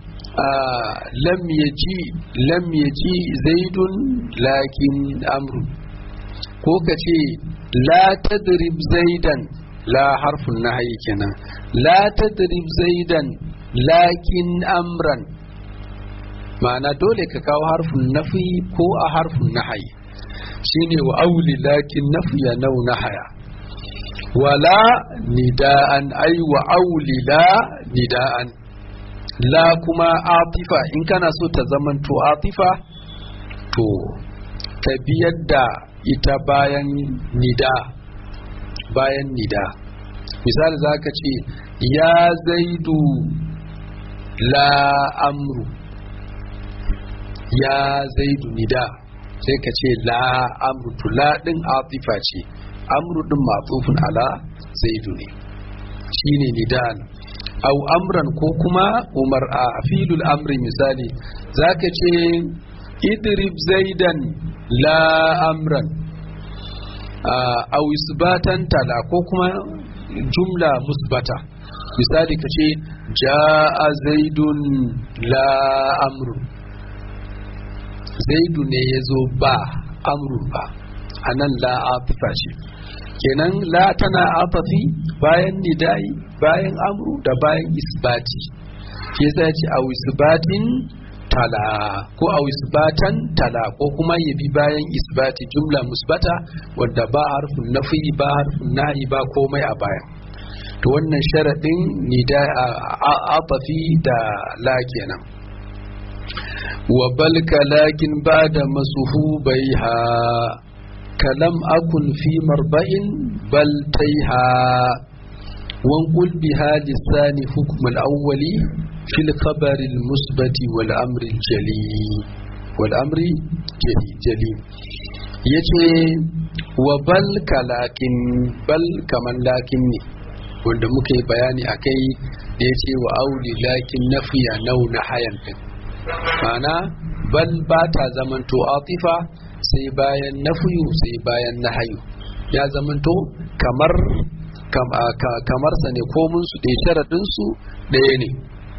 lam yaji lam yaji zaidun lakin amrun ko ka ce la tadrib zaidan la harfun nahyi kenan la tadrib zaidan lakin amran ma'ana dole ka kawo harfin nafi ko a harfin nahyi shine wa auli lakin nafiya nau nahaya wala nida'an ai wa auli la nida'an la kuma atifa in kana so ta zamanto atifa to ka biyar da ita bayan nida bayan nida misali za ka ce ya zaidu la amru ya zaidu nida sai ka ce la amru to la din atifa ce amru din matsufin ala zaidu ne shine nidan au amran ko kuma umar a filul amri misali zaka ce idrib zaidan la amran au isbatan tala ko kuma jumla musbata misali ka ce ja'a zaidun la amrun zaidu ne ya zo ba amrun ba a nan la atifa ce kenan la tana atafi bayan nidai bayan amru da bayan isbati ke sai ce a isbatin tala ko a isbatan tala ko kuma ya bi bayan isbati jumla musbata wadda ba harfin nafi ba harfin nahi ba komai a baya to wannan sharaɗin nida a atafi da la kenan wa balka lakin ba da masuhu bai ha kalam akun fi marba'in bal taiha wankul biha lisani hukmul awwali fil khabari musbati wal amri jali wal amri jali jali yace wa bal kalakin bal kaman lakin ne wanda muka yi bayani akai da yace wa auli lakin nafiya nau na hayan din ma'ana bal ba ta zamanto atifa sai bayan nafiyu sai bayan nahayu ya zamanto kamar kamar sa ne komun su ɗaya sharaɗin su ɗaya ne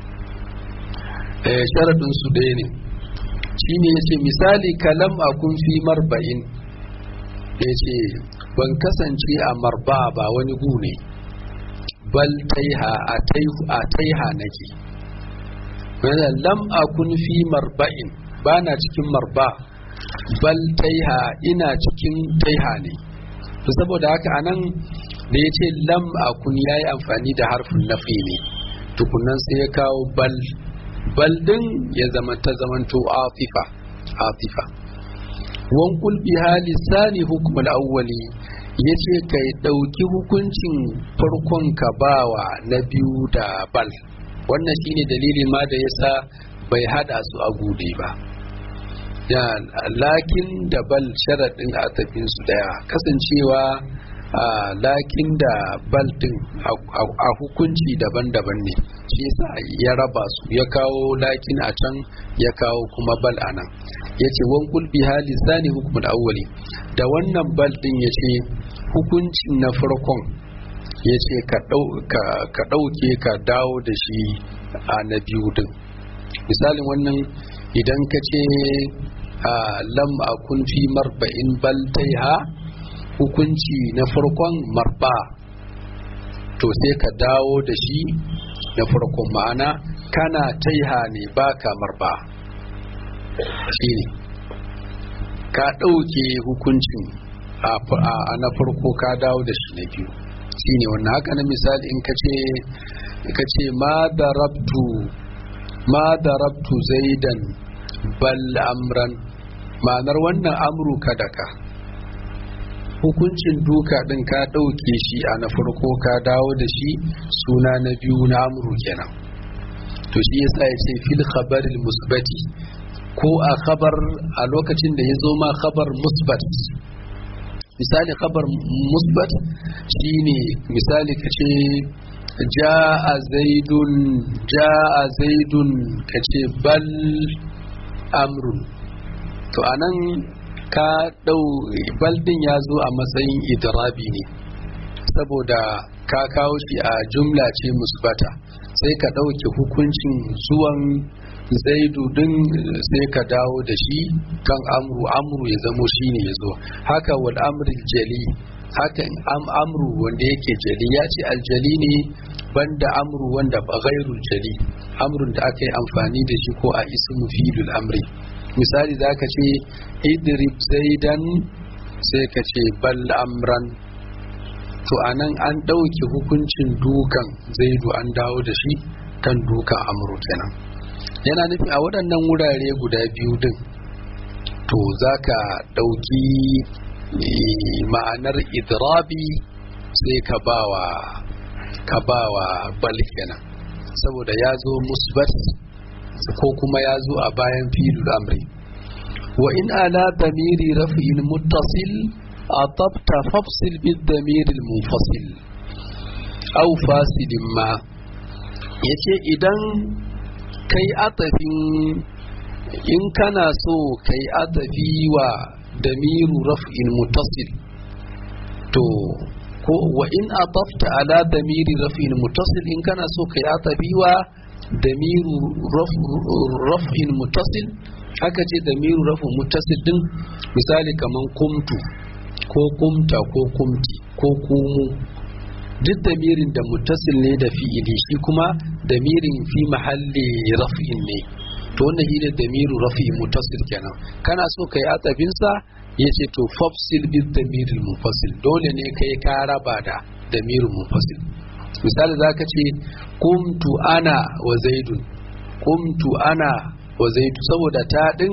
sharaɗin su ɗaya ne shine yace misali kalam akun fi marba'in yace ban kasance a marba ba wani gu ne bal taiha a taiha nake wannan lam akun fi marba'in bana cikin marba bal taiha ina cikin taiha ne to saboda haka anan da ya ce lam akun ya yi amfani da harfin nafi ne tukunan sai ya kawo bal bal din ya zama ta zamanto atifa atifa wan kul biha lisani hukm al-awwali yace kai dauki hukuncin farkon ka bawa na biyu da bal wannan shine dalilin ma da yasa bai hada su a gude ba ya lakin da bal sharadin a tafin su daya kasancewa lakin da bal din a hukunci daban-daban ne shi yasa ya raba su ya kawo lakin a can ya kawo kuma bal a nan ya ce wankul bi hali sani hukumar awwali da wannan bal din ya ce hukuncin na farkon ya ce ka ɗauke ka dawo da shi a na biyu din misalin wannan idan ka ce lam akun fi marba'in bal taiha hukunci na farkon marba to sai ka dawo da shi na farkon ma'ana kana taiha ne baka marba shi ne ka ɗauke hukuncin a na farko ka dawo da shi na biyu shi ne wannan haka na misali in ka ce ma da rabtu ma da rabtu zaidan bal amran ma'anar wannan amru ka daka hukuncin duka din ka ɗauke shi a na farko ka dawo da shi suna na biyu na amru kenan to shi yasa ya ce fil khabaril musbati ko a khabar a lokacin da ya zo ma khabar musbat misali khabar musbat shine misali ka ce ja'a zaidun ja'a zaidun ka ce bal amrun to anan ka ɗau baldin ya zo a matsayin idrabi ne saboda ka kawo shi a jumla ce musbata sai ka ɗauke hukuncin zuwan zaidu din sai ka dawo da shi kan amru amru ya zamo shi ne ya zo haka wal amril jali hakan am amru wanda yake jali ya ce aljali ne banda amru wanda ba ghairul jali amrun da aka yi amfani da shi ko a ismu filul amri misali za ka ce idrib zaidan sai ka ce bal amran to anan an ɗauke hukuncin dukan zaidu an dawo da shi kan dukan amru kenan yana nufi a waɗannan wurare guda biyu din to za ka ɗauki ma'anar idrabi sai ka bawa ka bawa bal kenan saboda ya zo musbat ko kuma ya zo a bayan filul amri wa in ala damiri raf'in muttasil atabta fafsil bid damir al munfasil aw fasidin ma yace idan kai atafin in kana so kai atafi wa damiru raf'in muttasil to ko wa in atafta ala damiri raf'in muttasil in kana so kai atafi wa damiru raf'in mutasil aka ce damiru raf'in mutasil din misali kaman kumtu ko kumta ko kumti ko kumu duk damirin da mutasil ne da fi'ili shi kuma damirin fi mahalli raf'in ne to wannan shi ne damiru raf'in mutasil kenan kana so kai atsabin sa yace to fafsil bil damiril munfasil dole ne kai ka raba da damirul munfasil misali zaka ce kumtu ana wa zaidun kumtu ana wa zaidu saboda ta din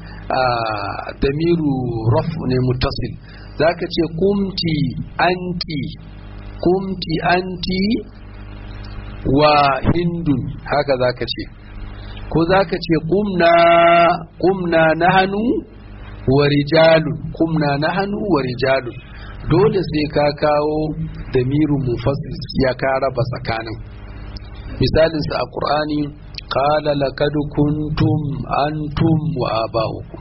damiru raf ne mutasil zaka ce kumti anti kumti anti wa hindun haka za ka ce ko za ka ce kumna na hannu wa rijalun kumna na hannu wa rijalun dole sai ka kawo damirin mufassil ya ka raba tsakanin misalinsa a ƙur'ani qala laqad kuntum antum wa aba'ukum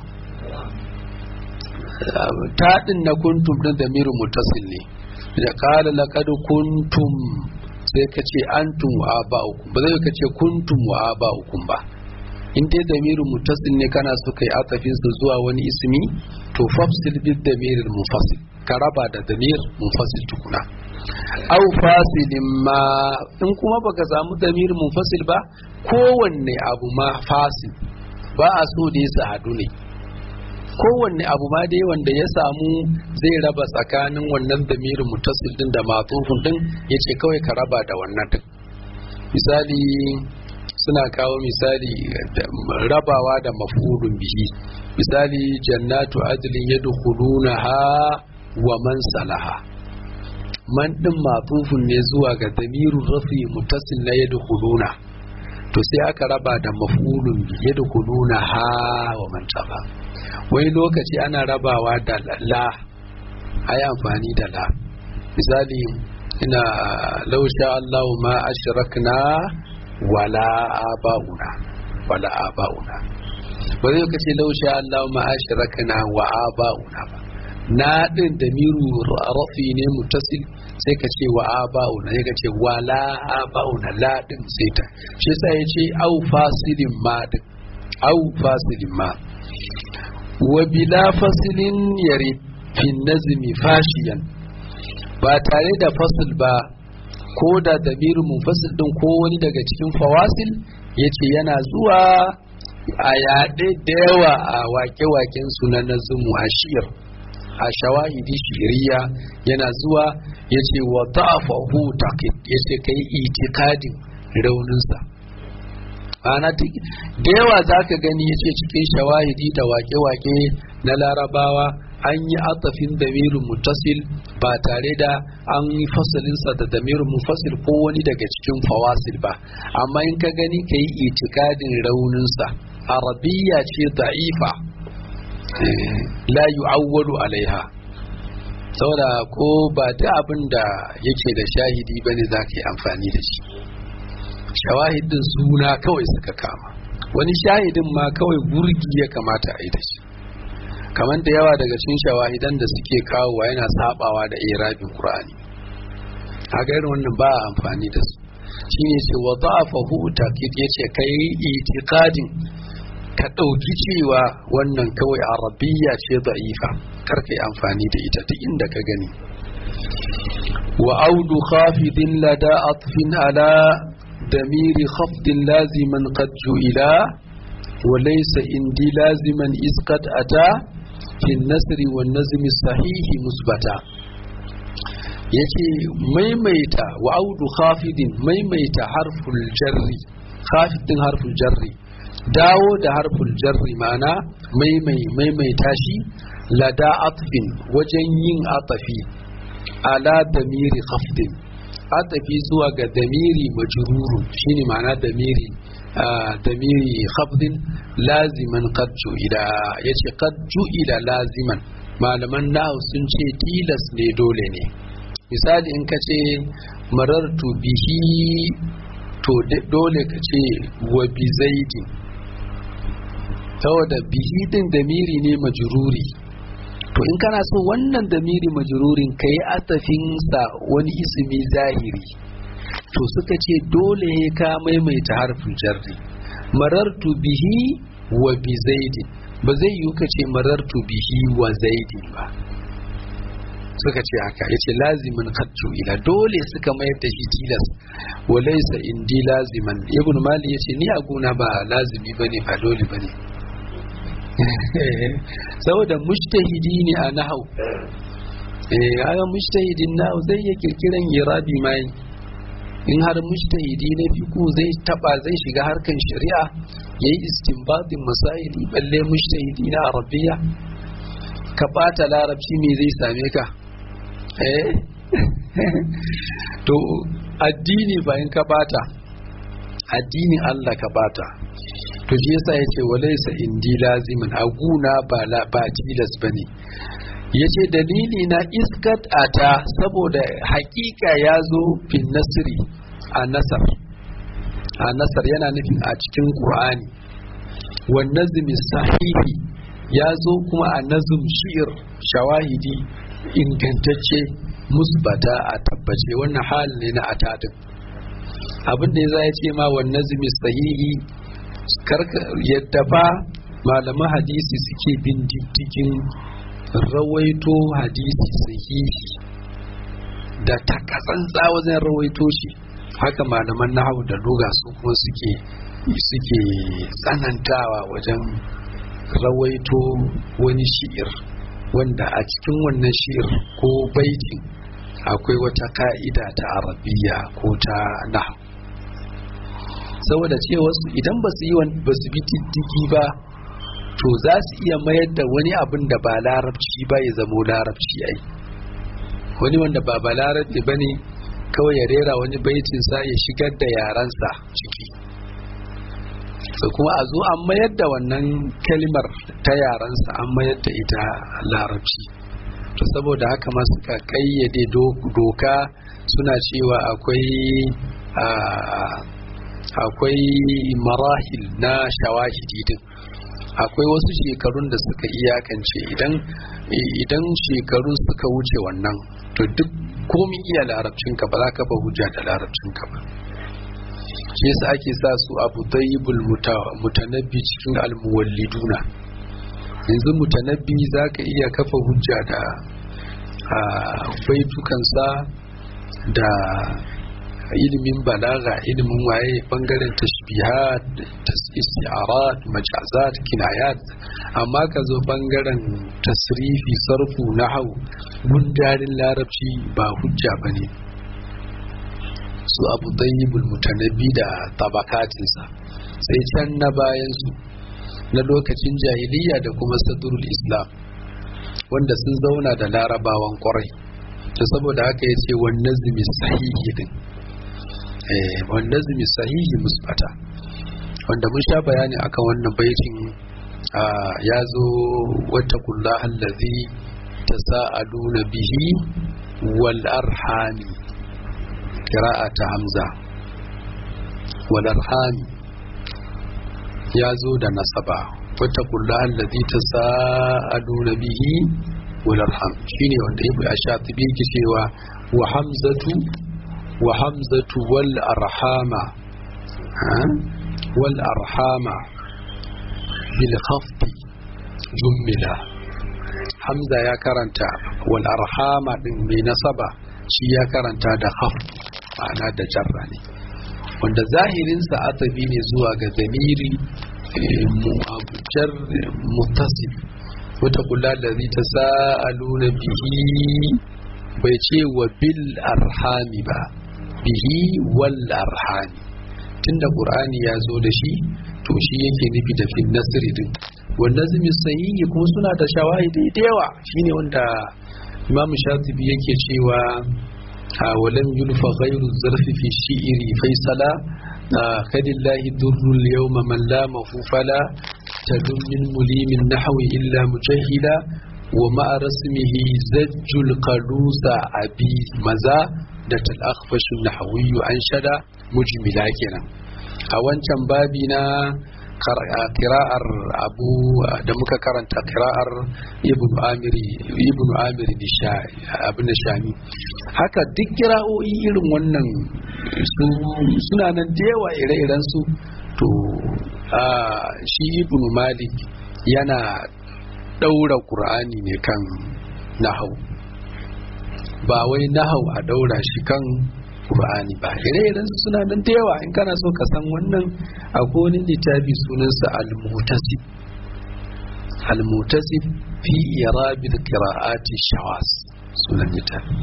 taɗin na kuntum din damirin mutasil ne da qala laqad kuntum sai ka ce antum wa aba'ukum ba zai ka ce kuntum wa aba'ukum ba in dai damirin mutasil ne kana so kai atafin sa zuwa wani ismi to fafsil bid damiril munfasil ka raba da damir munfasil tukuna au fasilin ma in kuma baka samu damir munfasil ba kowanne abu ma fasil ba a so da ya hadu ne kowanne abu ma dai wanda ya samu zai raba tsakanin wannan damirin mutasil din da matsufin din ya ce kawai ka raba da wannan din misali suna kawo misali rabawa da mafulun bihi misali jannatu adlin yadkhuluna ha wa man salaha man din matsufin ne zuwa ga damirun rafi mutasil na yadkhuluna to sai aka raba da mafulun bi yadkhuluna ha wa man taba wani lokaci ana rabawa da la ayi amfani da la misali ina lausha Allah ma ashrakna wala abauna wala abauna ba zai kace lausha Allah ma ashrakna wa abauna ba na din da miru rafi ne mutasil sai ka ce wa abauna sai ka ce wala abauna la din sai ta shi sai ya ce au fasilin ma din au fasilin ma wa bila fasilin yari fin nazmi fashiyan ba tare da fasil ba ko da damirin munfasil din ko wani daga cikin fawasil yace yana zuwa a yaɗe da yawa a wake-waken su na nazumu a shiyar a shawahidi shiriya yana zuwa yace wa ta'afahu taqid yace kai itikadin rauninsa ana da yawa zaka gani yace cikin shawahidi da wake-wake na larabawa an yi atafin damirin mutasil ba tare da an yi fasalinsa da damirin mufasil ko wani daga cikin fawasil ba amma in ka gani ka yi itikadin rauninsa arabiya ce da'ifa la yu'awwalu alaiha saboda ko ba da abin da yake da shahidi bane za ka yi amfani da shi shawahidin suna kawai suka kama wani shahidin ma kawai burgi ya kamata a yi da shi kamar da yawa daga cikin shawahidan da suke kawowa yana sabawa da irabin qur'ani haka irin wannan ba a amfani da su shine ce wa da'afahu taqid yace kai itiqadin ka dauki cewa wannan kawai arabiyya ce da'ifa kar kai amfani da ita duk inda ka gani wa audu khafidin lada atfin ala damiri khafdin laziman qad ju'ila وليس عندي لازما إذ قد أتى في النسر والنزم الصحيح مثبتا yace maimaita wa audu khafidin maimaita harful jarri khafidin harful jarri dawo da harful jarri ma'ana maimai maimaita shi lada atfin wajen yin atafi ala damiri khafdin atafi zuwa ga damiri majruru shine ma'ana damiri damiri khafdin laziman qad ju'ila yace qad ju'ila laziman malaman nahu sun ce tilas ne dole ne misali in ka ce marartu bihi to dole ka ce wa bi zaidin saboda bihi din damiri ne majruri to in kana so wannan damiri majrurin kai atafin sa wani ismi zahiri to suka ce dole ka maimaita harfin jarri marartu bihi wa bi zaidin ba zai yi ka ce marartu bihi wa zaidin ba suka ce haka ya ce lazimin kaccu ila dole suka mayar da shi tilas wa laisa indi laziman ibn mali ya ce ni a gona ba lazimi bane ba dole bane saboda mushtahidi ne a nahau eh kaga mushtahidin nahau zai iya kirkiran irabi mai in har mujtahidi na fiku zai taba zai shiga harkan shari'a yayi istinbatin masaili balle mujtahidi na arabiya ka bata larabci me zai same ka eh to addini ba in ka bata addinin Allah ka bata to shi yasa yace walaysa indi lazimin aguna ba la ba tilas bane yace dalili na iskat ata saboda hakika ya zo fin nasri a nasar a nasar yana nufin a cikin qur'ani wan nazmi sahihi ya zo kuma a nazum shi'ir shawahidi ingantacce musbata a tabbace wannan hal ne na atadin abin da ya ce ma wan nazmi sahihi yadda ba malaman hadisi suke bin diddigin rawaito hadisi sahihi da takatsantsa wajen rawaito shi haka malaman nahawu da luga su kuma suke suke tsanantawa wajen rawaito wani shi'ir wanda a cikin wannan shi'ir ko baitin akwai wata ka'ida ta arabiya ko ta nahawu saboda cewa su idan ba su yi ba su bi diddigi ba to za su iya mayar da wani abin da ba larabci ba ya zamo larabci ai wani wanda ba ba larabci ba ne kawai ya rera wani baitin sa ya shigar da yaransa ciki so kuma a zo an mayar da wannan kalimar ta yaransa an mayar da ita larabci to saboda haka ma suka kayyade doka suna cewa akwai akwai marahil na shawahidi din akwai wasu shekarun da suka iyakance idan idan shekaru suka wuce wannan to duk komi iya larabcinka ba za ka ba hujja da larabcinka ba shi yasa ake sa su abu dayyibul mutanabbi cikin almuwalliduna yanzu mutanabbi za ka iya kafa hujja da baitukansa da ilimin balaga ilimin waye bangaren tashbihat isti'arat majazat kinayat amma ka zo bangaren tasrifi sarfu nahau gundarin larabci ba hujja bane su abu dayyibul mutanabbi da tabakatinsa sai can na bayan su na lokacin jahiliya da kuma sadrul islam wanda sun zauna da larabawan kwarai to saboda haka ya ce wannan zumi sahihi din wanda zumi sahihi musbata wanda mun sha bayani akan wannan baitin ya zo wata kulla allazi tasa'aluna bihi wal arhami ta hamza wal arhami ya zo da nasaba wata kulla allazi tasa'aluna bihi wal arham shine wanda ibu ya sha tibi cewa wa hamzatu وحمزة والأرحام والأرحام بالخفض جملة حمزة يا كرنتا والأرحام بنصبة شي يا كرنتا da khafd ma'ana da jarra ne wanda zahirinsa atabi ne zuwa ga zamiri jar muttasil wata kula da zai ta sa'aluna bihi bai ce wa bil arhami ba bihi wal arhami tunda qur'ani ya zo da shi to shi yake nufi da fin nasri din wanda zumi sahihi kuma suna da shawahidi da yawa shine wanda imam shatibi yake cewa walam yulfa ghayru zarfi fi shi'ri faisala kadillahi durrul yawma man la mafufala tadum min mulimin nahwi illa mujahila wa ma'a rasmihi zajjul qalusa abi maza da tal'akhfashin nahawiyyu an shada mujmila kenan a wancan babi na kira'ar abu da muka karanta kira'ar ibn amiri ibn amiri abin da shami haka duk kira'o'i irin wannan suna nan da yawa ire-iren su to shi ibn malik yana daura qur'ani ne kan nahau ba wai nahau a daura shi kan Qur'ani ba ire-iren su suna nan da yawa in kana so ka san wannan akwai wani littafi sunansa al-mutasib al-mutasib fi irabil qira'ati shawas sunan littafi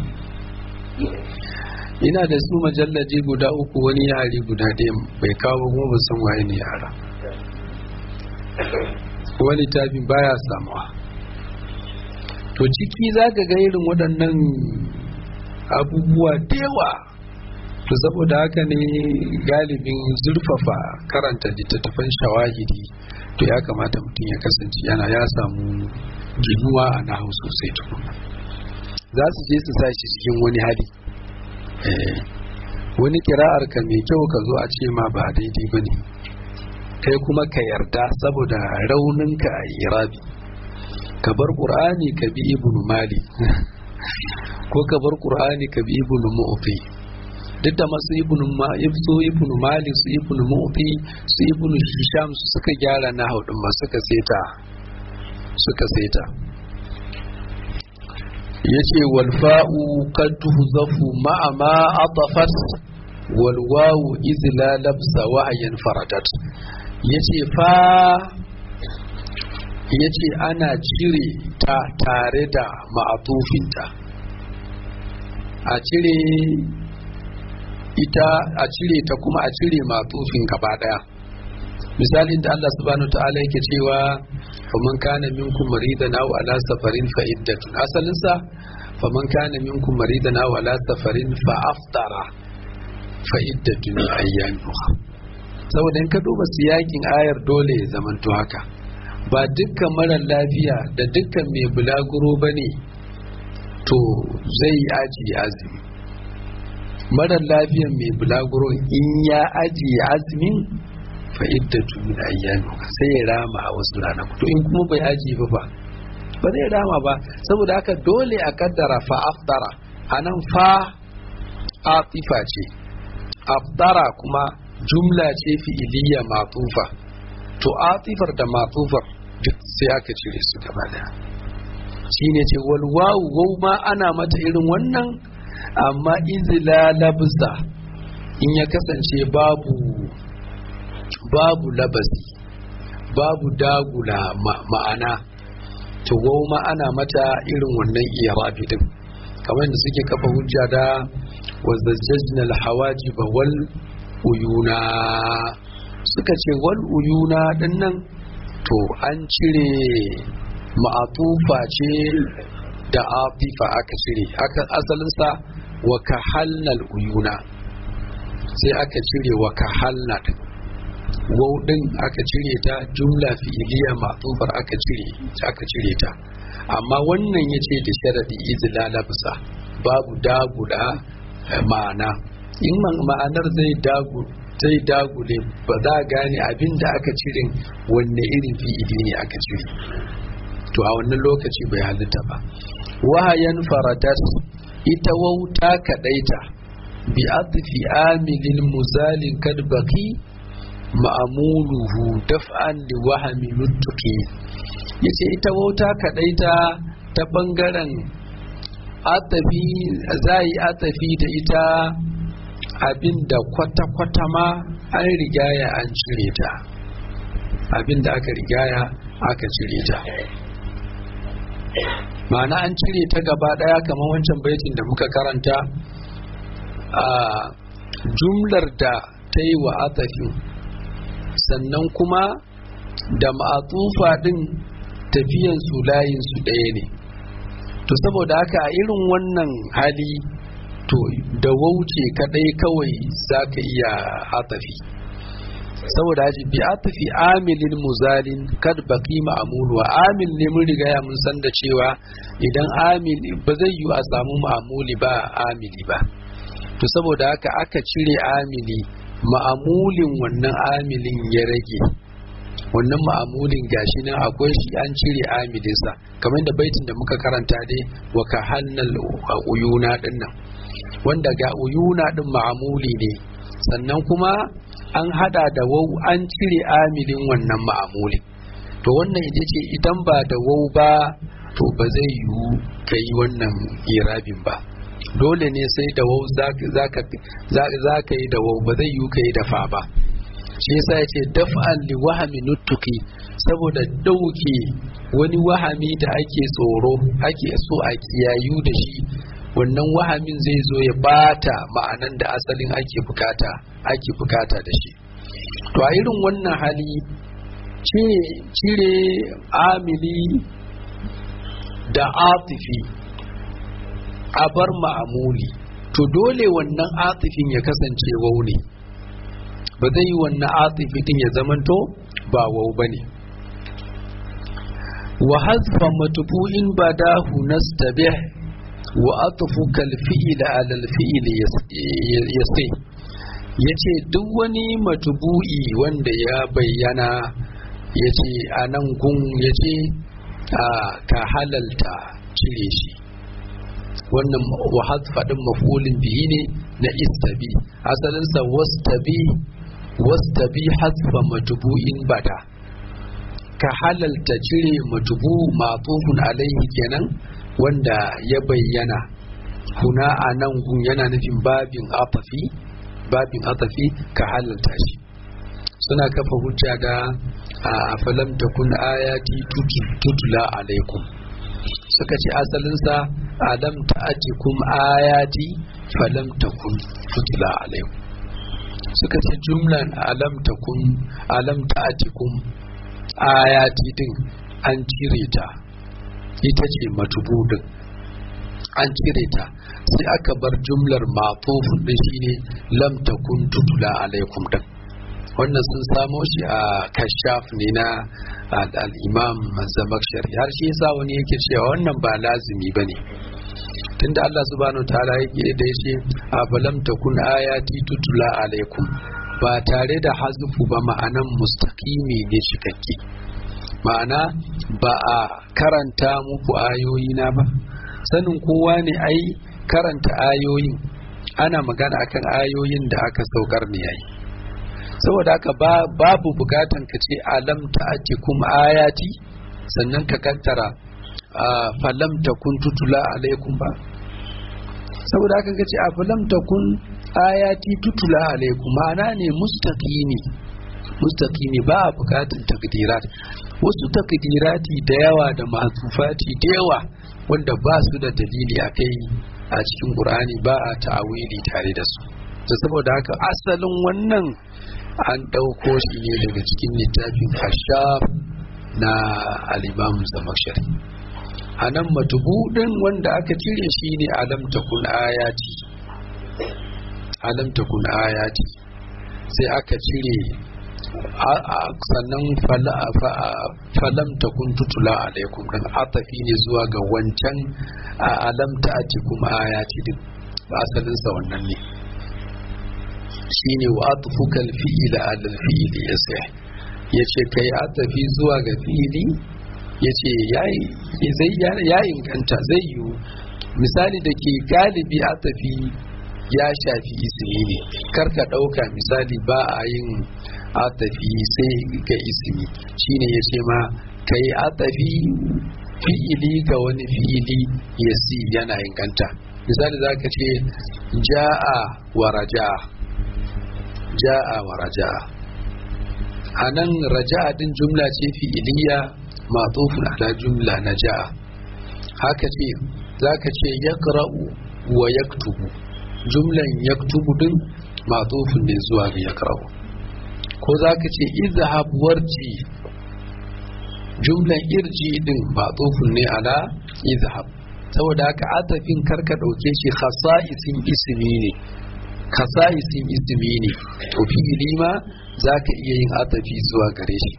ina da su majallaji guda uku wani yare guda ɗaya bai kawo kuma ba san waye ne yara wani littafin baya samuwa to ciki za ka ga irin waɗannan abubuwa da yawa to saboda haka ne galibin zurfafa karanta littattafan shawahidi to ya kamata mutum ya kasance yana ya samu ginuwa a nahu sosai tukuna za su je su sa shi cikin wani hali wani kira'ar ka mai kyau ka zo a ce ma ba daidai ba ne kai kuma ka yarda saboda rauninka a irabi ka bar ƙur'ani ka bi ibn mali ko ka bar ƙur'ani ka bi ibn mu'fi duk da masu ibn su ibn mali su ibn mu'fi su ibn hisham su suka gyara na haudin ma suka seta suka seta yace wal fa'u qad tuhzafu ma'a ma atafat wal wawu iz la labsa wahyan faradat yace fa yace ana cire ta tare da ma'atufinta a cire ita a cire ta kuma a cire matufin gaba daya misalin da Allah subhanahu ta'ala yake cewa faman kana minkum maridan aw ala safarin fa iddatun asalin sa faman kana minkum maridan aw ala safarin fa aftara fa iddatun ayyamin saboda in ka duba siyakin ayar dole ya zamanto haka ba dukkan marar lafiya da dukkan mai bulaguro bane to zai ajiye azumi marar lafiyan mai bulaguro in ya ajiye azumin fa iddatu min ayyami sai ya rama a wasu ranaku to in kuma bai ajiye ba ba ba zai rama ba saboda haka dole a kaddara fa aftara anan fa atifa ce aftara kuma jumla ce fi'iliya matufa to atifar da matufar duk sai aka cire su gaba daya shine ce wal wawu wau ma ana mata irin wannan amma izila labza in ya kasance babu babu labasi babu dagula ma'ana to ma ana mata irin wannan irabi din kamar da suke kafa hujja da wazzajjajna alhawaji wal uyuna suka ce wal uyuna din nan to an cire ma'atufa ce da atifa aka cire aka asalinsa wa kahalnal uyuna sai aka cire wa kahalna wau din aka cire ta jumla fi'iliya ma'tufar aka cire aka cire ta amma wannan yace da sharadi izla labsa babu dagula ma'ana in ma'anar zai dagu zai dagule ba za a gane abin da aka cire wanne irin fi'ili ne aka cire to a wannan lokaci bai halitta ba wahayan faradat ita wauta kadaita bi atfi amilin muzalin kad baqi ma'amuluhu daf'an li wahami nutqi yace ita wauta kadaita ta bangaren atafi zai atafi da ita abinda kwata-kwata ma an rigaya an cire ta abinda aka rigaya aka cire ta ma'ana an cire ta gaba daya kamar wancan baitin da muka karanta a jumlar da ta yi wa atafin sannan kuma da ma'atufa din tafiyan su layin su ɗaya ne to saboda haka a irin wannan hali to da wauce kadai kawai za ka iya atafi saboda haji bi atafi amilin muzalin kad baqi ma'mul wa amil ne mun riga ya mun san da cewa idan amil ba zai yi a samu ma'muli ba amili ba to saboda haka aka cire amili ma'amulin wannan amilin ya rage wannan ma'amulin gashi nan akwai shi an cire amilinsa kamar da baitin da muka karanta dai wa ka hannal uyuna din nan wanda ga uyuna din ma'amuli ne sannan kuma an hada da wau an cire amilin wannan ma'amulin to wannan ita ce idan ba da wau ba to ba zai yiwu ka yi wannan irabin ba dole ne sai da wau za ka yi da wau ba zai yiwu ka yi da fa ba shi yasa ya ce daf'an li wahami nuttuki saboda dauke wani wahami da ake tsoro ake so a kiyayu da shi wannan wahamin zai zo ya bata ma'anan da asalin ake bukata ake bukata da shi to a irin wannan hali cire amili da atifi a bar ma'amuli to dole wannan atifin ya kasance wau ne ba zai yi wannan atifi din ya zamanto ba wau ba ne wa hazfa matubu'in badahu nastabih wa atfu kal fi'il ala al fi'il yasi yace duk wani matubu'i wanda ya bayyana yace anan gun yace ka halalta cire shi wannan wa hazfa din maf'ulin bihi ne na istabi asalinsa wastabi wastabi hazfa matubu'in bada ka halalta cire matubu matufun alaihi kenan wanda ya bayyana kuna a nan gun yana nufin babin atafi babin atafi ka halalta shi suna kafa hujja da a falam takun ayati tutula alaikum suka ce asalinsa alam ta'atikum ayati falam takun tutula alaikum suka ce jumlan alam takun alam ta'atikum ayati din an cire ta ita ce matubudin an cire ta sai aka bar jumlar matufin din shine lam takun tutula alaikum din wannan sun samo shi a kashaf ne na al-imam zamakshari har shi yasa wani yake cewa wannan ba lazimi bane tunda Allah subhanahu ta'ala yake da yace a balam takun ayati tutula alaikum ba tare da hazfu ba ma'anan mustaqimi ne cikakke ma'ana ba a karanta muku ayoyi na ba sanin kowa ne ai karanta ayoyin ana magana akan ayoyin da aka saukar ne yayi saboda haka babu bukatan ka ce alam ta'atikum ayati sannan ka kantara falam takun tutula alaikum ba saboda haka ka ce a falam takun ayati tutula alaikum ma'ana ne mustaqimi mustaqimi ba a bukatan takdirat wasu takdirati da yawa da mahzufati da yawa wanda ba su da dalili a kai a cikin qur'ani ba a ta'awili tare da su da saboda haka asalin wannan an ɗauko shi ne daga cikin littafin hashaf na al-imam zamakshari a nan matubudin wanda aka cire shi ne alam takun ayati alam takun ayati sai aka cire sannan falam takun tutula alaikum dan atafi ne zuwa ga wancan alam ta'atikum ayati din asalinsa wannan ne shine wa atfuka al-fi'la ala al-fi'l yasih yace kai atafi zuwa ga fi'ili yace yayi zai ya inganta zai yi misali da ke galibi atafi ya shafi ismi ne karka dauka misali ba a yin atafi sai ga ismi shine yace ma kai atafi fi'ili ga wani fi'ili yasi yana inganta misali zaka ce ja'a wa raja'a ja'a wa raja'a a nan raja'a din jumla ce fi'iliya matufun ala jumla na ja'a haka ce za ka ce yaqra'u wa yaktubu jumlan yaktubu din matufun ne zuwa ga yaqra'u ko za ka ce izhab warji jumlan irji din matufun ne ala izhab saboda haka atafin karka dauke shi khasa'isin ismi ne kasa'isin ismi ne to fi'ili ma za ka iya yin atafi zuwa gare shi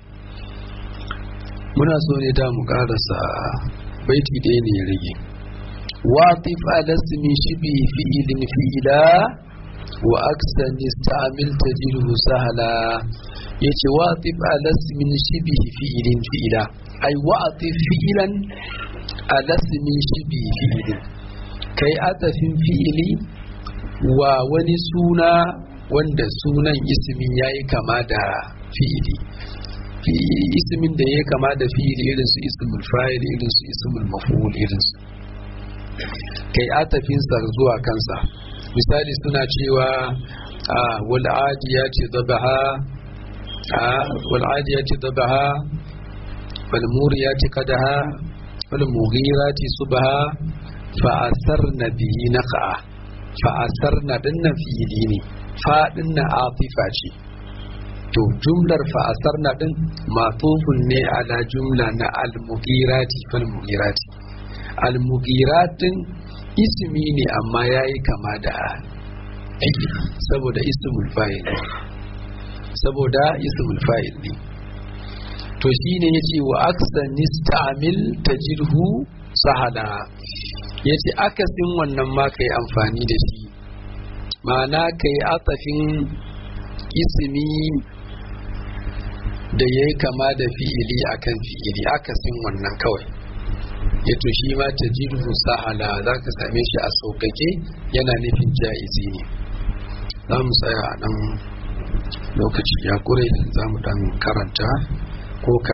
muna so ne da mu karasa baiti ɗaya ne ya rage watif alasmi shibi fi'ilin fi'ila wa aksan istamil tajidhu sahala yace watif alasmin shibi fi'ilin fi'ila ai watif fi'ilan alasmin shibi fi'ilin kai atafin fi'ili wa wani suna wanda sunan ismin ya yi kama da fi'ili ismin da ya kama da fi'ili irin su ismul fa'il irin su ismul maf'ul irin su kai atafinsa zuwa kansa misali suna cewa wal adiyati dabaha wal adiyati dabaha wal muriyati qadaha wal mughirati subha fa asarna bihi naqa fa'asar na dinnan fi'ili ne faɗin na atifa ce to jumlar fa'asar na din matufun ne ala jumla na almugirati fal mugirati almugiratin ismi ne amma ya yi kama da fi'ili saboda ismul fa'il saboda ismul fa'il ne to shi ne ya ce wa aksan nistamil tajirhu sahala ya ce akasin wannan ma ka yi amfani da shi ma'ana ka yi atafin ismi da ya yi kama da fi'ili akan fi'ili akasin wannan kawai ya to shi ma ta jirhu sahala za ka same shi a sauƙaƙe yana nufin ja'izi ne za mu tsaya a nan lokaci ya ƙure za mu dan karanta ko